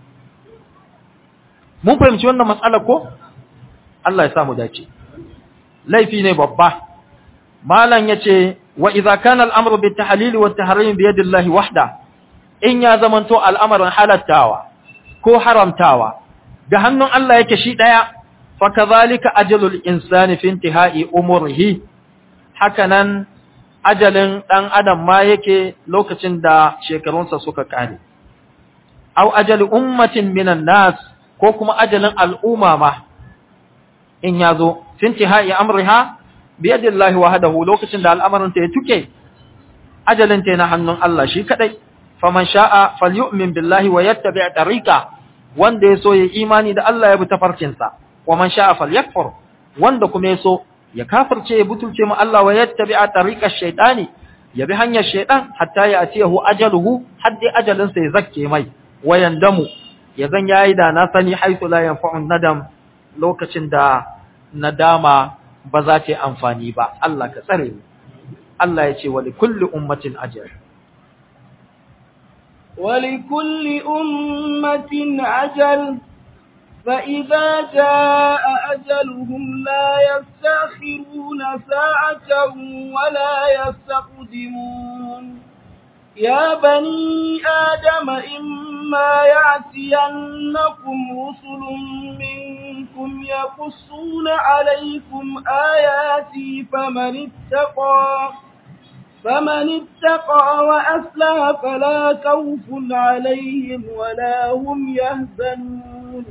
mun fahimci wannan matsalar ko Allah ya samu dace laifi ne babba malam yace wa idza kana al-amru bit tahlil wa tahrim bi yadi Allah wahda in ya zamanto al'amarin halattawa ko haramtawa da hannun Allah yake shi daya fa kadhalika ajalul insani fi intihai umurihi hakanan ajalin ɗan adam ma yake lokacin da shekarunsa suka ƙare. Au ajali ummatin minan nas ko kuma ajalin al'umma ma in ya zo, intihai amriha bi yadillahi wahdahu lokacin da al'amarin ta ya tuke ajalin ta na hannun Allah shi kadai faman sha'a falyu'min billahi wa yattabi' tariqa wanda yaso ya imani da Allah ya bi tafarkin sa wa man sha'a falyakfur wanda kuma yaso ya kafirce ya butulce mu Allah wa yattabi' tariqa shaytani ya bi hanyar shaytan hatta ya atiyahu ajaluhu haddi ajalin sa ya zakke mai wayan damu ya zan yayi da na sani haythu la yanfa'u nadam lokacin da nadama ba za ta yi amfani ba Allah ka tsare mu Allah ya ce wa likulli ummatin ajal ولكل أمة أجل فإذا جاء أجلهم لا يستأخرون ساعة ولا يستقدمون يا بني آدم إما يأتينكم رسل منكم يقصون عليكم آياتي فمن اتقى فمن اتقى وأسلى فلا خوف عليهم ولا هم يهزنون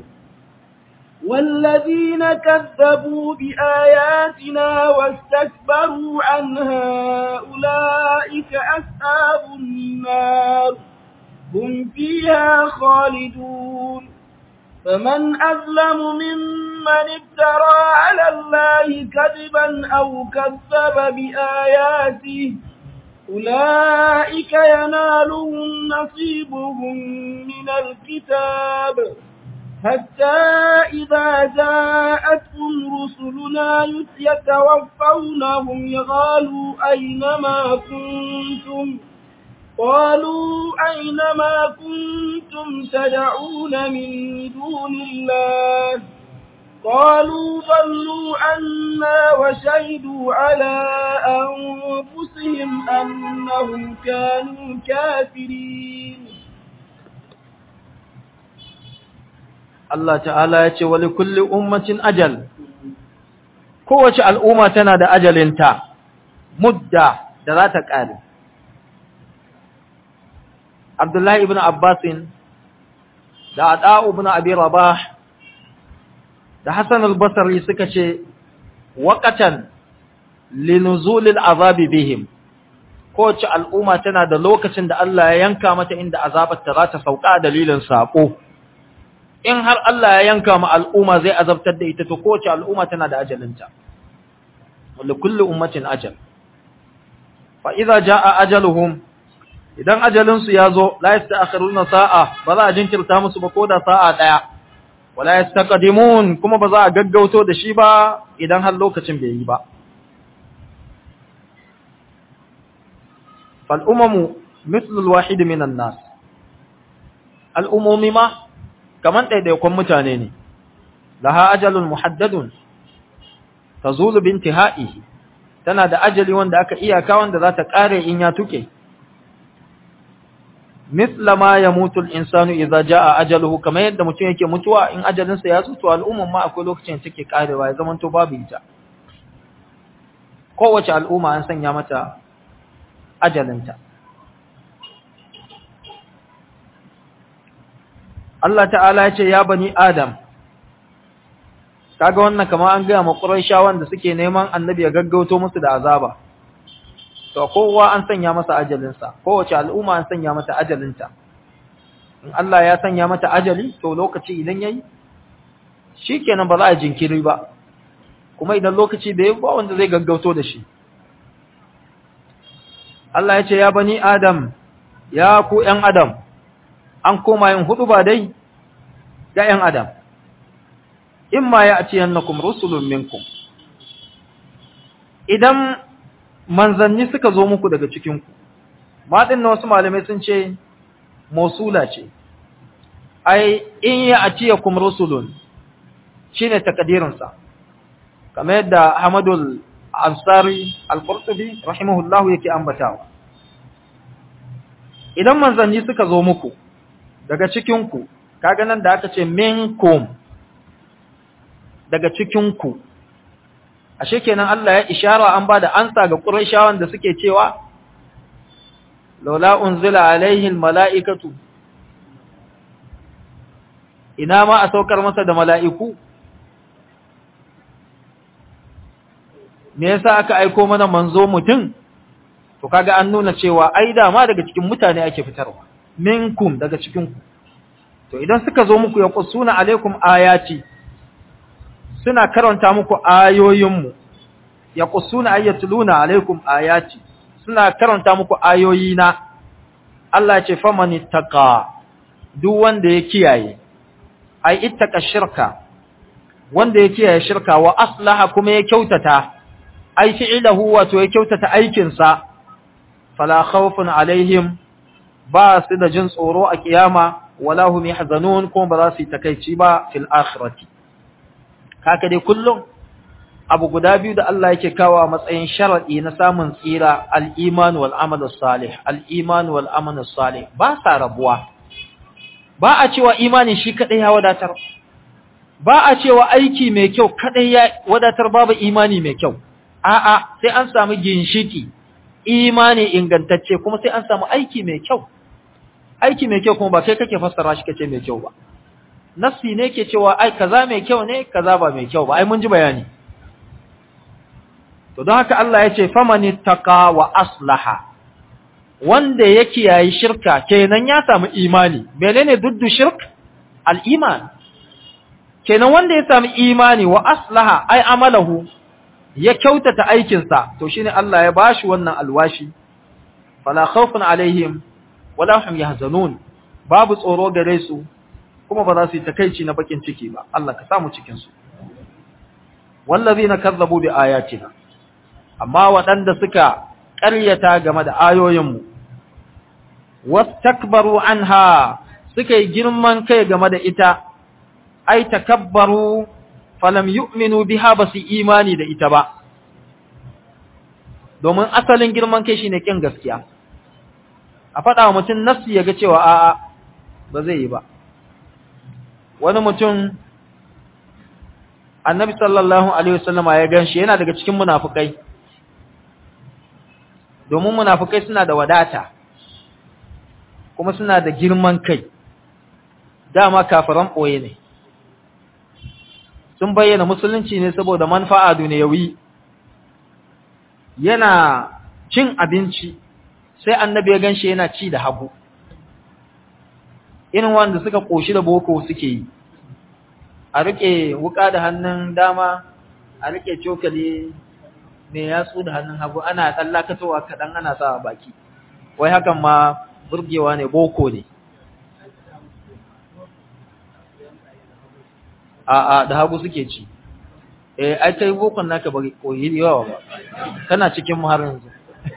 والذين كذبوا بآياتنا واستكبروا عنها أولئك أصحاب النار هم فيها خالدون فمن أظلم ممن افترى على الله كذبا أو كذب بآياته أولئك ينالهم نصيبهم من الكتاب حتى إذا جاءتهم رسلنا يتوفونهم يقالوا أينما كنتم قالوا أينما كنتم تدعون من دون الله قالوا ضلوا عنا وشهدوا على أنفسهم أنهم كانوا كافرين Allah ta'ala ya ce wali kulli ummatin ajal kowace al'umma tana da ajalinta mudda da za ta ƙare Abdullahi ibn Abbasin da Ada'u ibn Abi Rabah da Hassan al-Basri suka ce waqatan linuzulil azabi bihim kowace al'umma tana da lokacin da Allah ya yanka mata inda azabar ta za ta sauka dalilin sako in har Allah ya yanka ma al'umma zai azabtar da ita to kowace al'umma tana da ajalinta wanda kullu ummatin ajal fa idza jaa ajaluhum idan ajalinsu ya zo la yasta'khiruna sa'a ba za a jinkirta musu ba koda sa'a daya wala yastaqdimun kuma ba za a gaggauto da shi ba idan har lokacin bai yi ba fal umamu mithlu al-wahid min an-nas al-umumi ma kaman ɗaiɗaikon mutane ne, laha ajalun muhaddadun, ta zulu binti ha'ihi, tana da ajali wanda aka iyaka wanda za ta ƙare in ya tuke. Misla ma ya mutu insanu idza jaa ajaluhu kamar yadda mutum yake mutuwa in ajalinsa ya tsuto al'umman ma akwai lokacin da take ƙarewa ya zamanto babu ita. Kowace al'umma an sanya mata ajalinta. Allah ta'ala ya ce ya bani Adam kaga wannan kamar an gaya ma Qurayshawan da suke neman annabi ya gaggauto musu da azaba to kowa an sanya masa ajalin sa kowace al'umma an sanya mata ajalinta in Allah ya sanya mata ajali to lokaci idan yayi shikenan ba za a jinkiri ba kuma idan lokaci bai ba wanda zai gaggauto da shi Allah ya ce ya bani Adam ya ku ƴan Adam an koma yin hudu ba dai ga ‘yan Adam, in ma ya ce yannakum rusulun minkum, idan manzanni suka zo muku daga cikinku, maɗin na wasu malamai sun ce, Mosula ce, ai, in ya a ciye kum rusulun shi ne takadirinsa, kamar yadda Hamadul Ansari Al-Qurtubi, rahimahullahu yake ambatawa. Idan manzanni suka zo muku, daga cikinku, kaga nan da aka ce minkum daga cikinku, ashe kenan Allah ya ishara an ba da ansa ga ƙuraishawan da suke cewa, Laula unzila alaihin mala'ikatu, ina ma a saukar masa da mala'iku, me yasa aka aiko mana manzo mutum to kaga an nuna cewa ai dama daga cikin mutane ake fitarwa minkum daga cikin ku to idan suka zo muku ya qusuna alaikum ayati suna karanta muku ayoyinmu ya qusuna ayatluna alaikum ayati suna karanta muku ayoyina Allah ya ce faman ittaqa duk wanda ya kiyaye ai ittaqa shirka wanda ya kiyaye shirka wa aslaha kuma ya kyautata ai fi'lahu wato ya kyautata aikin sa fala khawfun alaihim ba su da jin tsoro a kiyama wala hum yahzanun kuma ba za su yi takeici ba fil akhirati kaka dai kullum abu guda biyu da Allah yake kawo a matsayin sharadi na samun tsira al-iman wal amal salih al-iman wal amal salih ba sa rabuwa ba a cewa imani shi kadai ya wadatar ba a cewa aiki mai kyau kadai ya wadatar babu imani mai kyau a'a sai an samu ginshiki imani ingantacce kuma sai an samu aiki mai kyau aiki mai kyau kuma ba kai kake fassara shi kace mai kyau ba nassi ne ke cewa ai kaza mai kyau ne kaza ba mai kyau ba ai mun ji bayani to don haka Allah ya ce famani taqa wa aslaha wanda ya kiyayi shirka kenan ya samu imani menene duddu shirk al-iman kenan wanda ya samu imani wa aslaha ai amalahu ya kyautata aikinsa to shine Allah ya bashi wannan alwashi fala khawfun alaihim wala hum yahzanun babu tsoro gare su kuma ba za su yi takeici na bakin ciki ba Allah ka samu cikin su wallazina kazzabu bi ayatina amma waɗanda suka ƙaryata game da ayoyinmu wastakbaru anha suka yi girman kai game da ita ai takabbaru falam yu'minu biha basu imani da ita ba domin asalin girman kai shine kin gaskiya a faɗa wa mutum nafsi ya ga cewa a'a ba zai yi ba wani mutum annabi sallallahu alaihi wasallama ya ganshi yana daga cikin munafukai domin munafukai suna da wadata kuma suna da girman kai dama kafiran ɓoye ne sun bayyana musulunci ne saboda manfa'a duniyawi yana cin abinci sai annabi ya ganshi yana ci da hagu irin wanda suka koshi da boko suke yi a rike wuka da hannun dama a rike cokali mai yatsu da hannun hagu ana tsallakatowa kaɗan ana sa baki wai hakan ma burgewa ne boko ne a'a da hagu suke ci eh ai kai bokon naka ba koyi yawa ba kana cikin mu har yanzu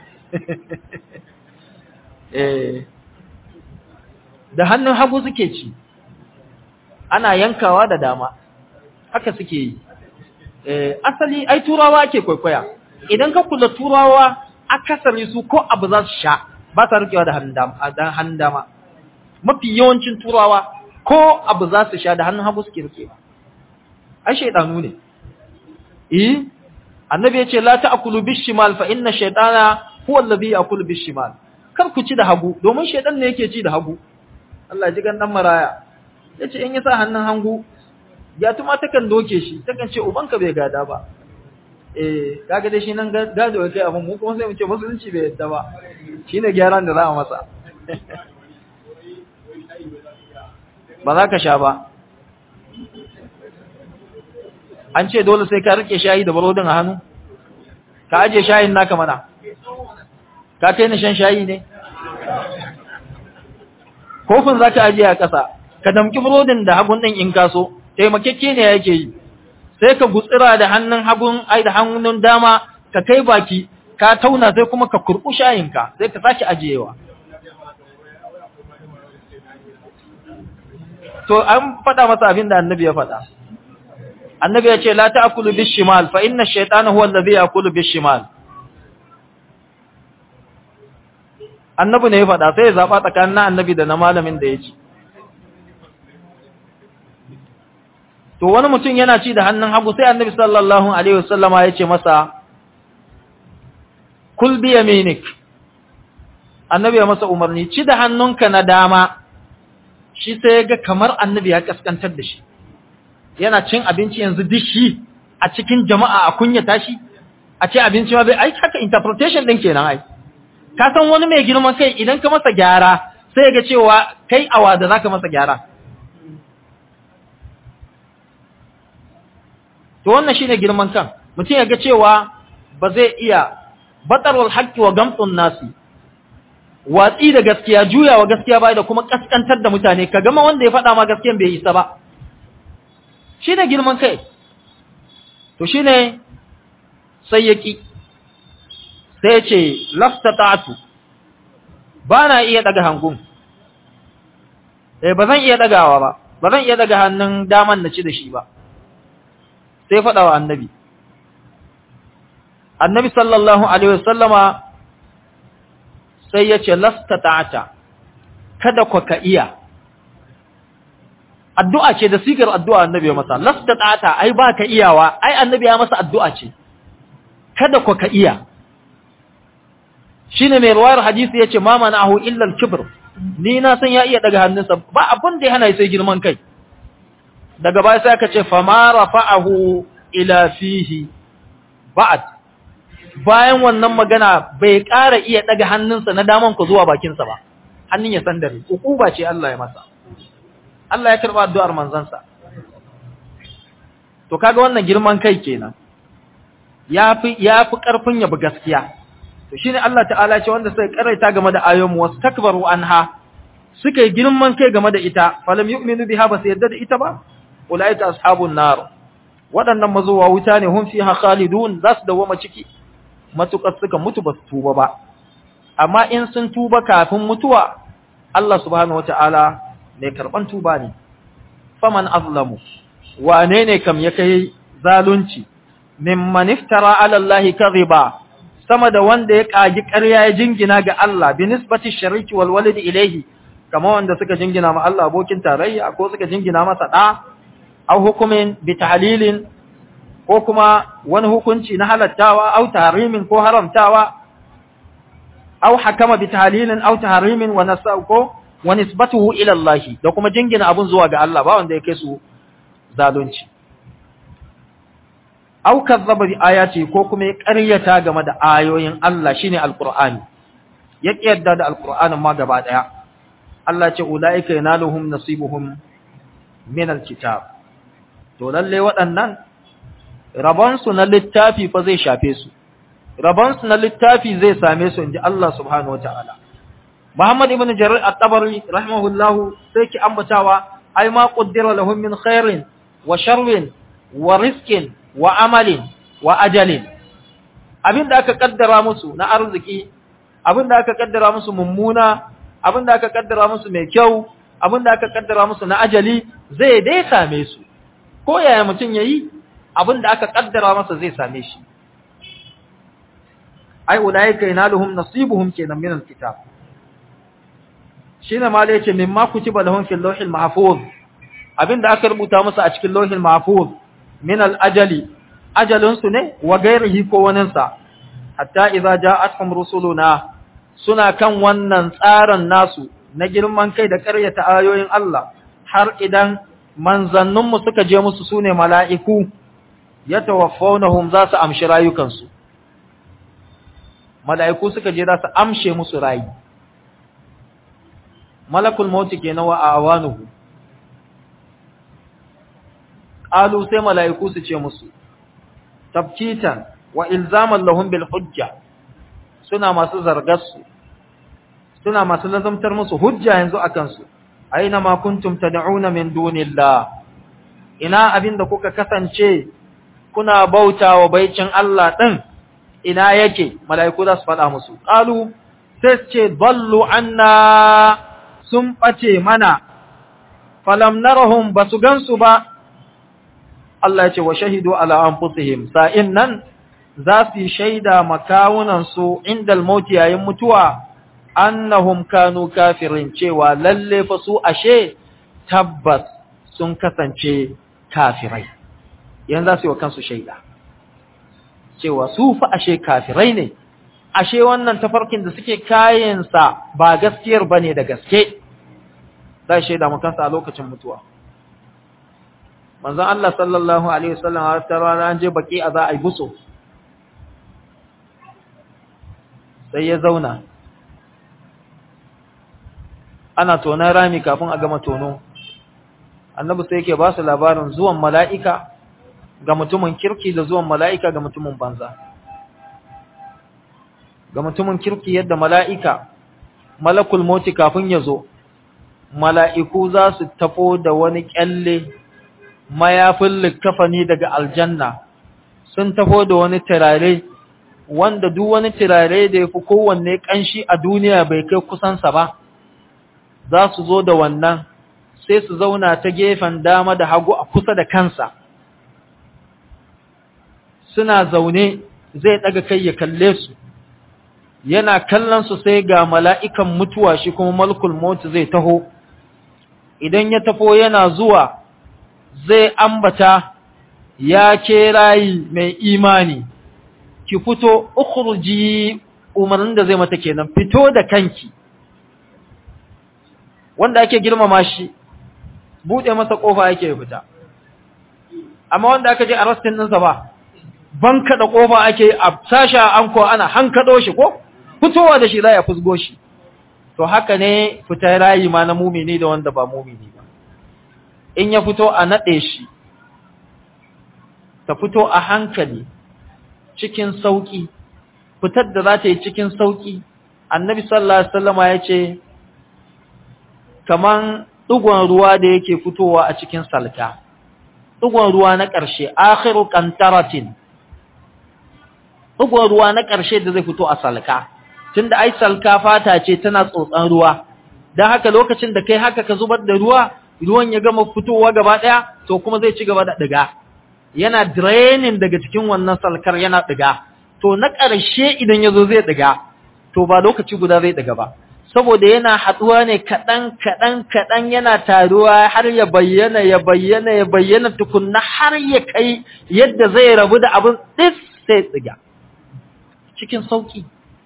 eh da hannun hagu suke ci ana yankawa da dama haka suke yi eh asali ai turawa ake kwaikwaya idan ka kula turawa akasari su ko abu za su sha ba sa rikewa da hannun dama da hannun dama mafi yawancin turawa ko abu za su sha da hannun hagu suke rikewa ai shaydanu ne eh annabi ya ce la ta'kulu bishimal fa inna shaytana huwa alladhi ya'kulu bishimal kar ku ci da hagu domin shaytan ne yake ci da hagu Allah ya ji gan dan maraya yace in ya sa hannun hangu ya tuma takan doke shi takan ce ubanka bai gada ba eh kaga dai shi nan gado kai abin mu kuma sai mu ce musulunci bai yadda ba shine gyaran da za a masa ba za ka sha ba an ce dole sai ka rike shayi da barodin a hannu ka aje shayin naka mana ka kai ni shan shayi ne kofin za ka aje a ƙasa ka damki burodin da hagun ɗin in kaso taimakekke ne yake yi sai ka gutsira da hannun hagun ai da hannun dama ka kai baki ka tauna sai kuma ka kurɓu shayinka sai ka sake ajiyewa to an faɗa masa abin da annabi ya faɗa annabi ya ce la ta'kulu bishimal fa inna ash-shaytana huwa alladhi ya'kulu bishimal annabi ne ya faɗa sai ya zaba tsakanin annabi da na malamin da ya ci to wani mutum yana ci da hannun hagu sai annabi sallallahu alaihi wasallama ya ce masa kul bi yaminik annabi ya masa umarni ci da hannunka na dama shi sai ya ga kamar annabi ya kaskantar da shi yana cin abinci yanzu dishi a cikin jama'a a kunyata shi a ce abinci ma bai ai haka interpretation din kenan ai ka san wani mai girman kai idan ka masa gyara sai ga cewa kai awa da zaka masa gyara to wannan shine girman kan mutum ya ga cewa ba zai iya batarwal haqqi wa gamtun nasi watsi da gaskiya juyawa gaskiya bai da kuma kaskantar da mutane ka gama wanda ya faɗa ma gaskiyan bai isa ba shine girman kai to shine sai yaki sai ce laftata'tu ba na iya daga hangun eh ba zan iya dagawa ba ba zan iya daga hannun daman na ci da shi ba sai faɗa wa annabi annabi sallallahu alaihi wasallama sai ya ce laftata'ta kada ku ka iya addu'a ce da sigar addu'a annabi ya masa laftata'ta ai ba ka iyawa ai annabi ya masa addu'a ce kada ku ka iya shine mai ruwayar hadisi yace ma manahu illa al-kibr ni na san ya iya daga hannunsa ba abin da ya hana sai girman kai daga baya sai aka ce fa ma rafa'ahu ila fihi ba'd bayan wannan magana bai ƙara iya daga hannunsa na daman ku zuwa bakinsa ba hannun ya sandare ukuba ce Allah ya masa Allah ya karba addu'ar manzansa to kaga wannan girman kai kenan yafi yafi karfin yabi gaskiya to shine Allah ta'ala ce wanda sai karaita game da ayoyin wastakbaru anha suka yi girman kai game da ita falam yu'minu biha ba su yadda da ita ba ulaika ashabun nar waɗannan mazuwa wuta ne hum fiha khalidun za su dawoma ciki matukar suka mutu ba su tuba ba amma in sun tuba kafin mutuwa Allah subhanahu wata'ala mai karban tuba ne faman azlamu wane ne kam ya kai zalunci mimman iftara ala Allah kadhiba sama da wanda ya kagi ƙarya ya jingina ga Allah bi nisbati shariki wal walid ilayhi kama wanda suka jingina ma Allah abokin tarayya ko suka jingina masa da au hukumin bi tahlilin ko kuma wani hukunci na halattawa au tahrimin ko haramtawa au hakama bi tahlilin au tahrimin wa nasau ko wa nisbatuhu ila Allah da kuma jingina abun zuwa ga Allah ba wanda ya kai su zalunci au kazzaba bi ayati ko kuma ya ƙaryata game da ayoyin Allah shine alqur'ani ya kiyarda da alqur'anin ma gaba daya Allah ce ulaika yanaluhum nasibuhum min alkitab to lalle waɗannan rabon su na littafi fa zai shafe su rabon su na littafi zai same su inji Allah subhanahu wataala Muhammad ibn Jarir at-Tabari rahimahullahu sai ki ambatawa ai ma qaddara lahum min khairin wa sharrin wa rizqin wa amalin wa ajalin abinda aka kaddara musu na arziki abinda aka kaddara musu mummuna abinda aka kaddara musu mai kyau abinda aka kaddara musu na ajali zai dai same su ko yaya mutum yayi abinda aka kaddara masa zai same shi ai ulaika yanaluhum nasibuhum kenan min alkitab shine ma da yace mimma kutiba lahum fil lawhil mahfuz abinda aka rubuta musu a cikin lawhil mahfuz min al-ajali ajalinsu ne wa gairihi ko waninsa hatta idza ja'atuhum rusuluna suna kan wannan tsarin nasu na girman kai da ƙaryata ayoyin Allah har idan manzanninmu suka je musu sune mala'iku yatawaffawnahum za su amshi rayukansu mala'iku suka je za su amshe musu rayi malakul mauti kenan wa awanuhu qalu sai mala'iku su ce musu tabkitan wa ilzaman lahum bil hujja suna masu zargarsu suna masu lazamtar musu hujja yanzu akan su aina ma kuntum tad'una min dunillah ina abinda kuka kasance kuna bautawa baicin Allah din ina yake mala'iku za su faɗa musu qalu sai su ce dallu anna sun bace mana falam narahum basu gansu ba Allah ya ce wa shahidu ala anfusihim sa'in nan za su yi shaida makawunan su inda almauti yayin mutuwa annahum kanu kafirin cewa lalle fa su ashe tabbas sun kasance kafirai yanzu za su yi wa kansu shaida cewa su fa ashe kafirai ne ashe wannan tafarkin da suke kayansa ba gaskiyar bane da gaske za shaida makansa a lokacin mutuwa manzon Allah sallallahu alaihi wasallam a wata rana an je baki a za a yi buso sai ya zauna ana tonon rami kafin a gama tono annabi sai yake ba su labarin zuwan mala'ika ga mutumin kirki da zuwan mala'ika ga mutumin banza ga mutumin kirki yadda mala'ika malakul moti kafin ya zo mala'iku za su tafo da wani kyalle mayafin likafani daga aljanna sun tafo da wani turare wanda duk wani turare da ya fi kowanne ƙanshi a duniya bai kai kusansa ba za su zo da wannan sai su zauna ta gefen dama da hagu a kusa da kansa suna zaune zai ɗaga kai ya kalle su yana kallon su sai ga mala'ikan mutuwa shi kuma malkul mota zai taho idan ya tafo yana zuwa zai ambata ya ke rayi mai imani ki fito ukhruji umarnin da zai mata kenan fito da kanki wanda ake girmama shi bude masa kofa yake fita amma wanda aka je arrestin ɗinsa ba ban kada kofa ake a sasha anko ana hankado shi ko fitowa da shi za ya fusgo shi to haka ne fita rayi ma na mumini da wanda ba mumini ba in ya fito a nade shi ta fito a hankali cikin sauki fitar da za ta yi cikin sauki annabi sallallahu alaihi wasallama ya ce kaman ɗigon ruwa da yake fitowa a cikin salka ɗigon ruwa na ƙarshe akhiru qantaratin ɗigon ruwa na ƙarshe da zai fito a salka tunda ai salka fata ce tana tsotsan ruwa dan haka lokacin da kai haka ka zubar da ruwa ruwan ya gama fitowa gaba ɗaya to kuma zai ci gaba da ɗiga yana draining daga cikin wannan salkar yana ɗiga to na ƙarshe idan ya zo zai ɗiga to ba lokaci guda zai ɗiga ba saboda yana haɗuwa ne kaɗan kaɗan kaɗan yana taruwa har ya bayyana ya bayyana ya bayyana tukunna har ya kai yadda zai rabu da abin ɗis sai tsiga cikin sauƙi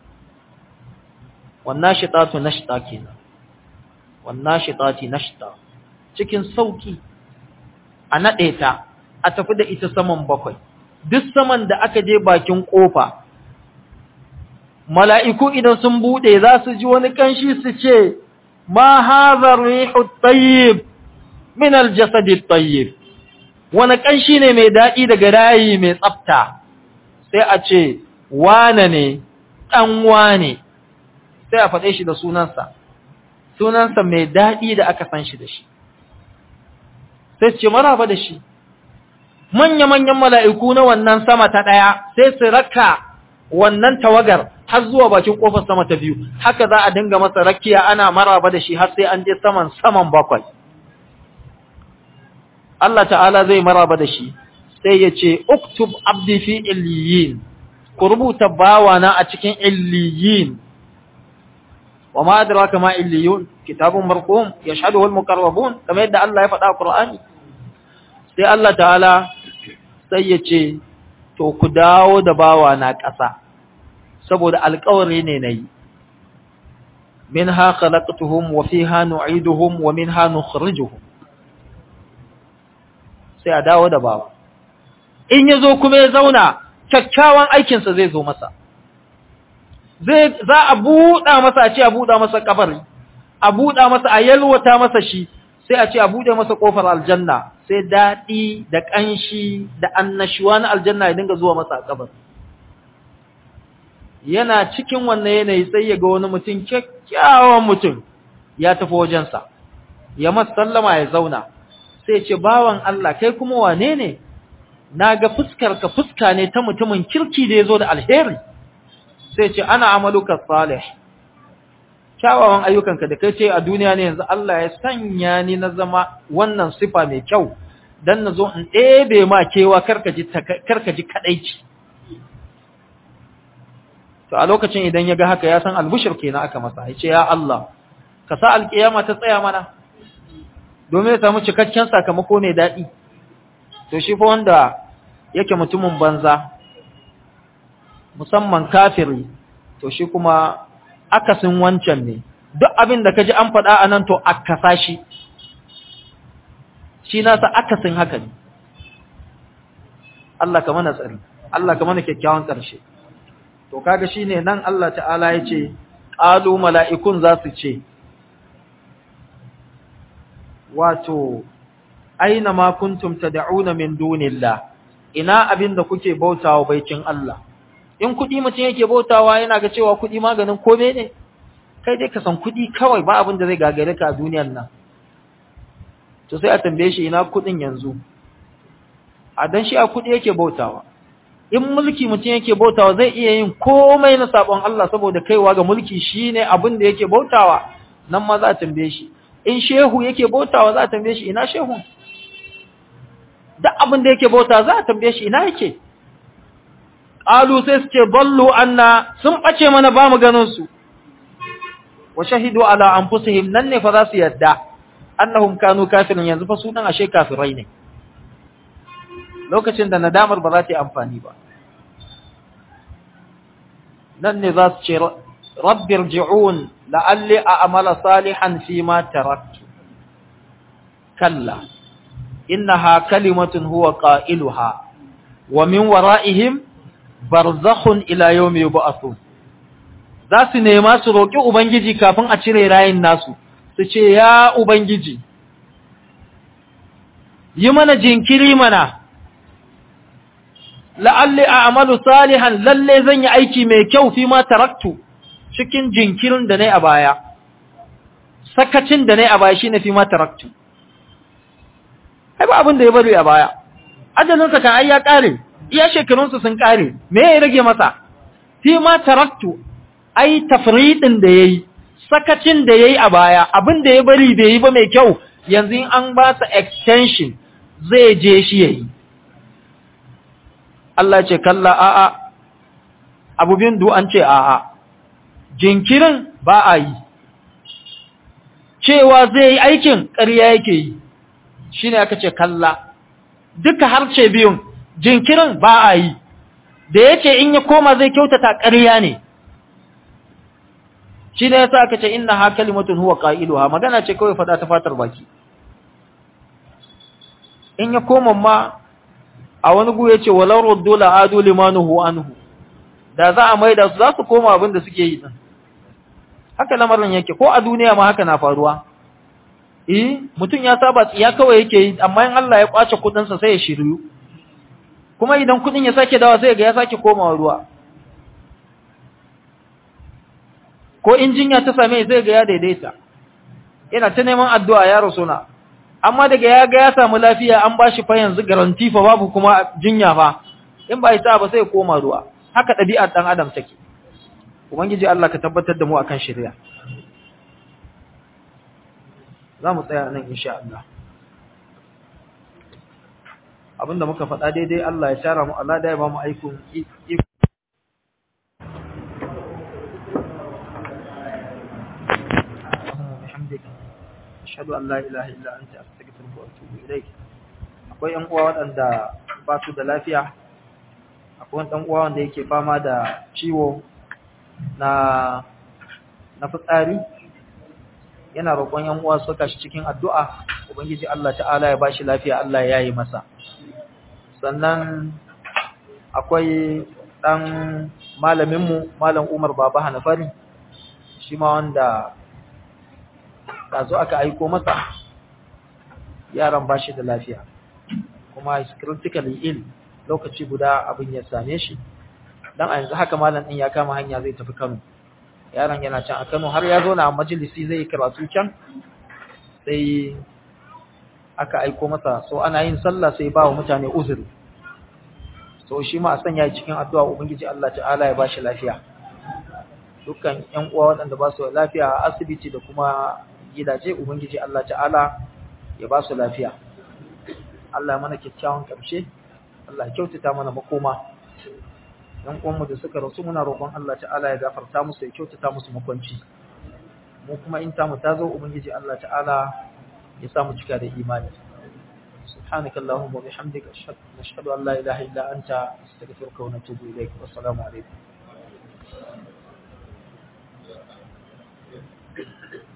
wannan shiɗatu na shiɗa kenan wannan shiɗati na shiɗa cikin sauƙi a naɗe ta a tafi da ita saman bakwai duk saman da aka je bakin ƙofa mala'iku idan sun buɗe za su ji wani ƙanshi su ce, Ma hazar rihu tayyib min aljasadi tayyib, wani ƙanshi ne mai daɗi daga rayi mai tsafta, sai a ce, Wane ne, ɗan wane, sai a faɗe shi da sunansa, sunansa mai daɗi da aka san shi da shi. Sai ce, Maraba da shi, manya-manyan mala'iku na wannan sama ta ɗaya, sai su raka wannan tawagar har zuwa bakin kofar sama ta biyu haka za a dinga masa rakiya ana maraba da shi har sai an je saman saman bakwai Allah ta'ala zai maraba da shi sai ya ce uktub abdi fi illiyin ku rubuta bawana a cikin illiyin wa ma adraka ma illiyun kitabun marqum yashhaduhu al-muqarrabun kamar yadda Allah ya faɗa a Qur'ani sai Allah ta'ala sai ya ce to ku dawo da bawana ƙasa saboda alƙawari ne na yi min ha khalaqtuhum wa fiha nu'iduhum wa minha nukhrijuhum sai a dawo da bawa in yazo kuma ya zauna kyakkyawan aikin sa zai zo masa zai za a buɗa masa a ce a buɗa masa kabari a buɗa masa a yalwata masa shi sai a ce a buɗe masa kofar aljanna sai daɗi da ƙanshi da annashuwa na aljanna ya dinga zuwa masa a kabari yana cikin wannan yanayi sai ya ga wani mutum kyakkyawan mutum ya tafi wajensa ya sallama ya zauna sai ce bawan Allah kai kuma wane ne na ga fuskarka fuska ne ta mutumin kirki da ya zo da alheri sai ce ana amaluka salih kyawawan ayyukanka da kai ce a duniya ne yanzu Allah ya sanya ni na zama wannan sifa mai kyau dan na zo in ɗebe ma kewa karkaji kadaici to a lokacin idan ya ga haka ya san albushir kenan aka masa ya ce ya Allah ka sa alkiyama ta tsaya mana domin ya samu cikakken sakamako mai daɗi to shi fa wanda yake mutumin banza musamman kafiri to shi kuma akasin wancan ne duk abin da kaji an faɗa a nan to akasa shi shi nasa akasin haka ne Allah ka mana tsari Allah ka mana kyakkyawan ƙarshe to kaga shine nan Allah ta'ala ya ce qalu mala'ikun za su ce wato aina ma kuntum tad'una min dunillah ina abinda kuke bautawa baikin Allah in kudi mutum yake bautawa yana ga cewa kudi maganin kome ne kai dai ka san kudi kawai ba abin da zai gagare ka a duniyar nan to sai a tambaye shi ina kudin yanzu a dan shi a kudi yake bautawa in mulki mutum yake bautawa zai iya yin komai na sabon Allah saboda kaiwa ga mulki shine abin da yake bautawa nan ma za a tambaye shi in shehu yake bautawa za a tambaye shi ina shehun duk abin da yake bauta za a tambaye shi ina yake qalu sai su ce ballu anna sun bace mana ba mu ganin su wa shahidu ala anfusihim nan ne fa za su yadda annahum kanu kafirin yanzu fa sunan ashe kafirai ne lokacin da nadamar ba za ta yi amfani ba nan ne za su ce rabbi rji'un la'alli a'mala salihan fi ma taraktu kalla innaha kalimatun huwa qailuha wa min wara'ihim barzakhun ila yawmi yub'athun za su nema su roki ubangiji kafin a cire rayin nasu su ce ya ubangiji yi mana jinkiri mana la'alli a'malu salihan lalle zan yi aiki mai kyau fi ma taraktu cikin jinkirin da nayi a baya sakacin da nayi a baya shine fi ma taraktu ai ba abin da ya bari a baya ajalin sa kan ai ya kare iya shekarun su sun kare me ya rage masa fi ma taraktu ai tafridin da yayi sakacin da yayi a baya abin da ya bari bai yi ba mai kyau yanzu an ba sa extension zai je shi yayi Allah ce kalla a'a abu bin du an ce a'a jinkirin ba a yi cewa zai yi aikin ƙarya yake yi shine aka ce kalla duka harce biyun jinkirin ba a yi da yace in ya koma zai kyautata ƙarya ne shi ne yasa aka ce inna ha kalimatun huwa qailuha magana ce kawai fada ta fatar baki in ya koma ma a wani gu yace walau ruddu la adu limanuhu anhu da za a maida su za su koma abin da suke yi din haka lamarin yake ko a duniya ma haka na faruwa eh mutum ya saba tsiya kawai yake yi amma in Allah ya kwace kudin sa sai ya shiryu kuma idan kudin ya sake dawa sai ga ya sake komawa ruwa ko injinya ta same zai ga ya daidaita ina ta neman addu'a ya rasuna amma daga ya ga ya samu lafiya an bashi fa yanzu garanti fa babu kuma jinya fa in ba ita ba sai ya koma ruwa haka ɗabi'ar dan adam take ubangiji Allah ka tabbatar da mu akan shari'a za mu tsaya nan insha Allah abinda muka faɗa daidai Allah ya shara mu Allah da ya ba mu aikun بحمدك أشهد أن لا إله إلا أنت أستغفرك وأتوب إليك akwai ƴan uwa waɗanda ba su da lafiya akwai wani ɗan uwa wanda yake fama da ciwo na na fitsari yana roƙon ƴan uwa su saka shi cikin addu'a ubangiji Allah ta'ala ya bashi lafiya Allah ya yi masa sannan akwai ɗan malaminmu malam Umar Baba Hanafari shi ma wanda ɗazu aka aiko masa yaran ba shi da lafiya kuma is critically ill lokaci guda abin ya same shi dan a yanzu haka malam din ya kama hanya zai tafi Kano yaron yana can a Kano har ya zo na majalisi zai karatu can sai aka aiko masa so ana yin sallah sai ba wa mutane uzuri so shi ma a sanya cikin addu'a ubangiji Allah ta'ala ya bashi lafiya dukkan ƴan uwa waɗanda ba su lafiya a asibiti da kuma gidaje ubangiji Allah ta'ala ya ba su lafiya Allah mana kyakkyawan ƙarshe Allah kyautata mana makoma ɗan uwanmu da suka rasu muna roƙon Allah ta'ala ya gafarta musu ya kyautata musu makwanci mu kuma in tamu ta zo ubangiji Allah ta'ala ya sa mu cika da imani سبحانك اللهم وبحمدك أشهد نشهد أن لا إله إلا أنت أستغفرك ونتوب إليك والسلام عليكم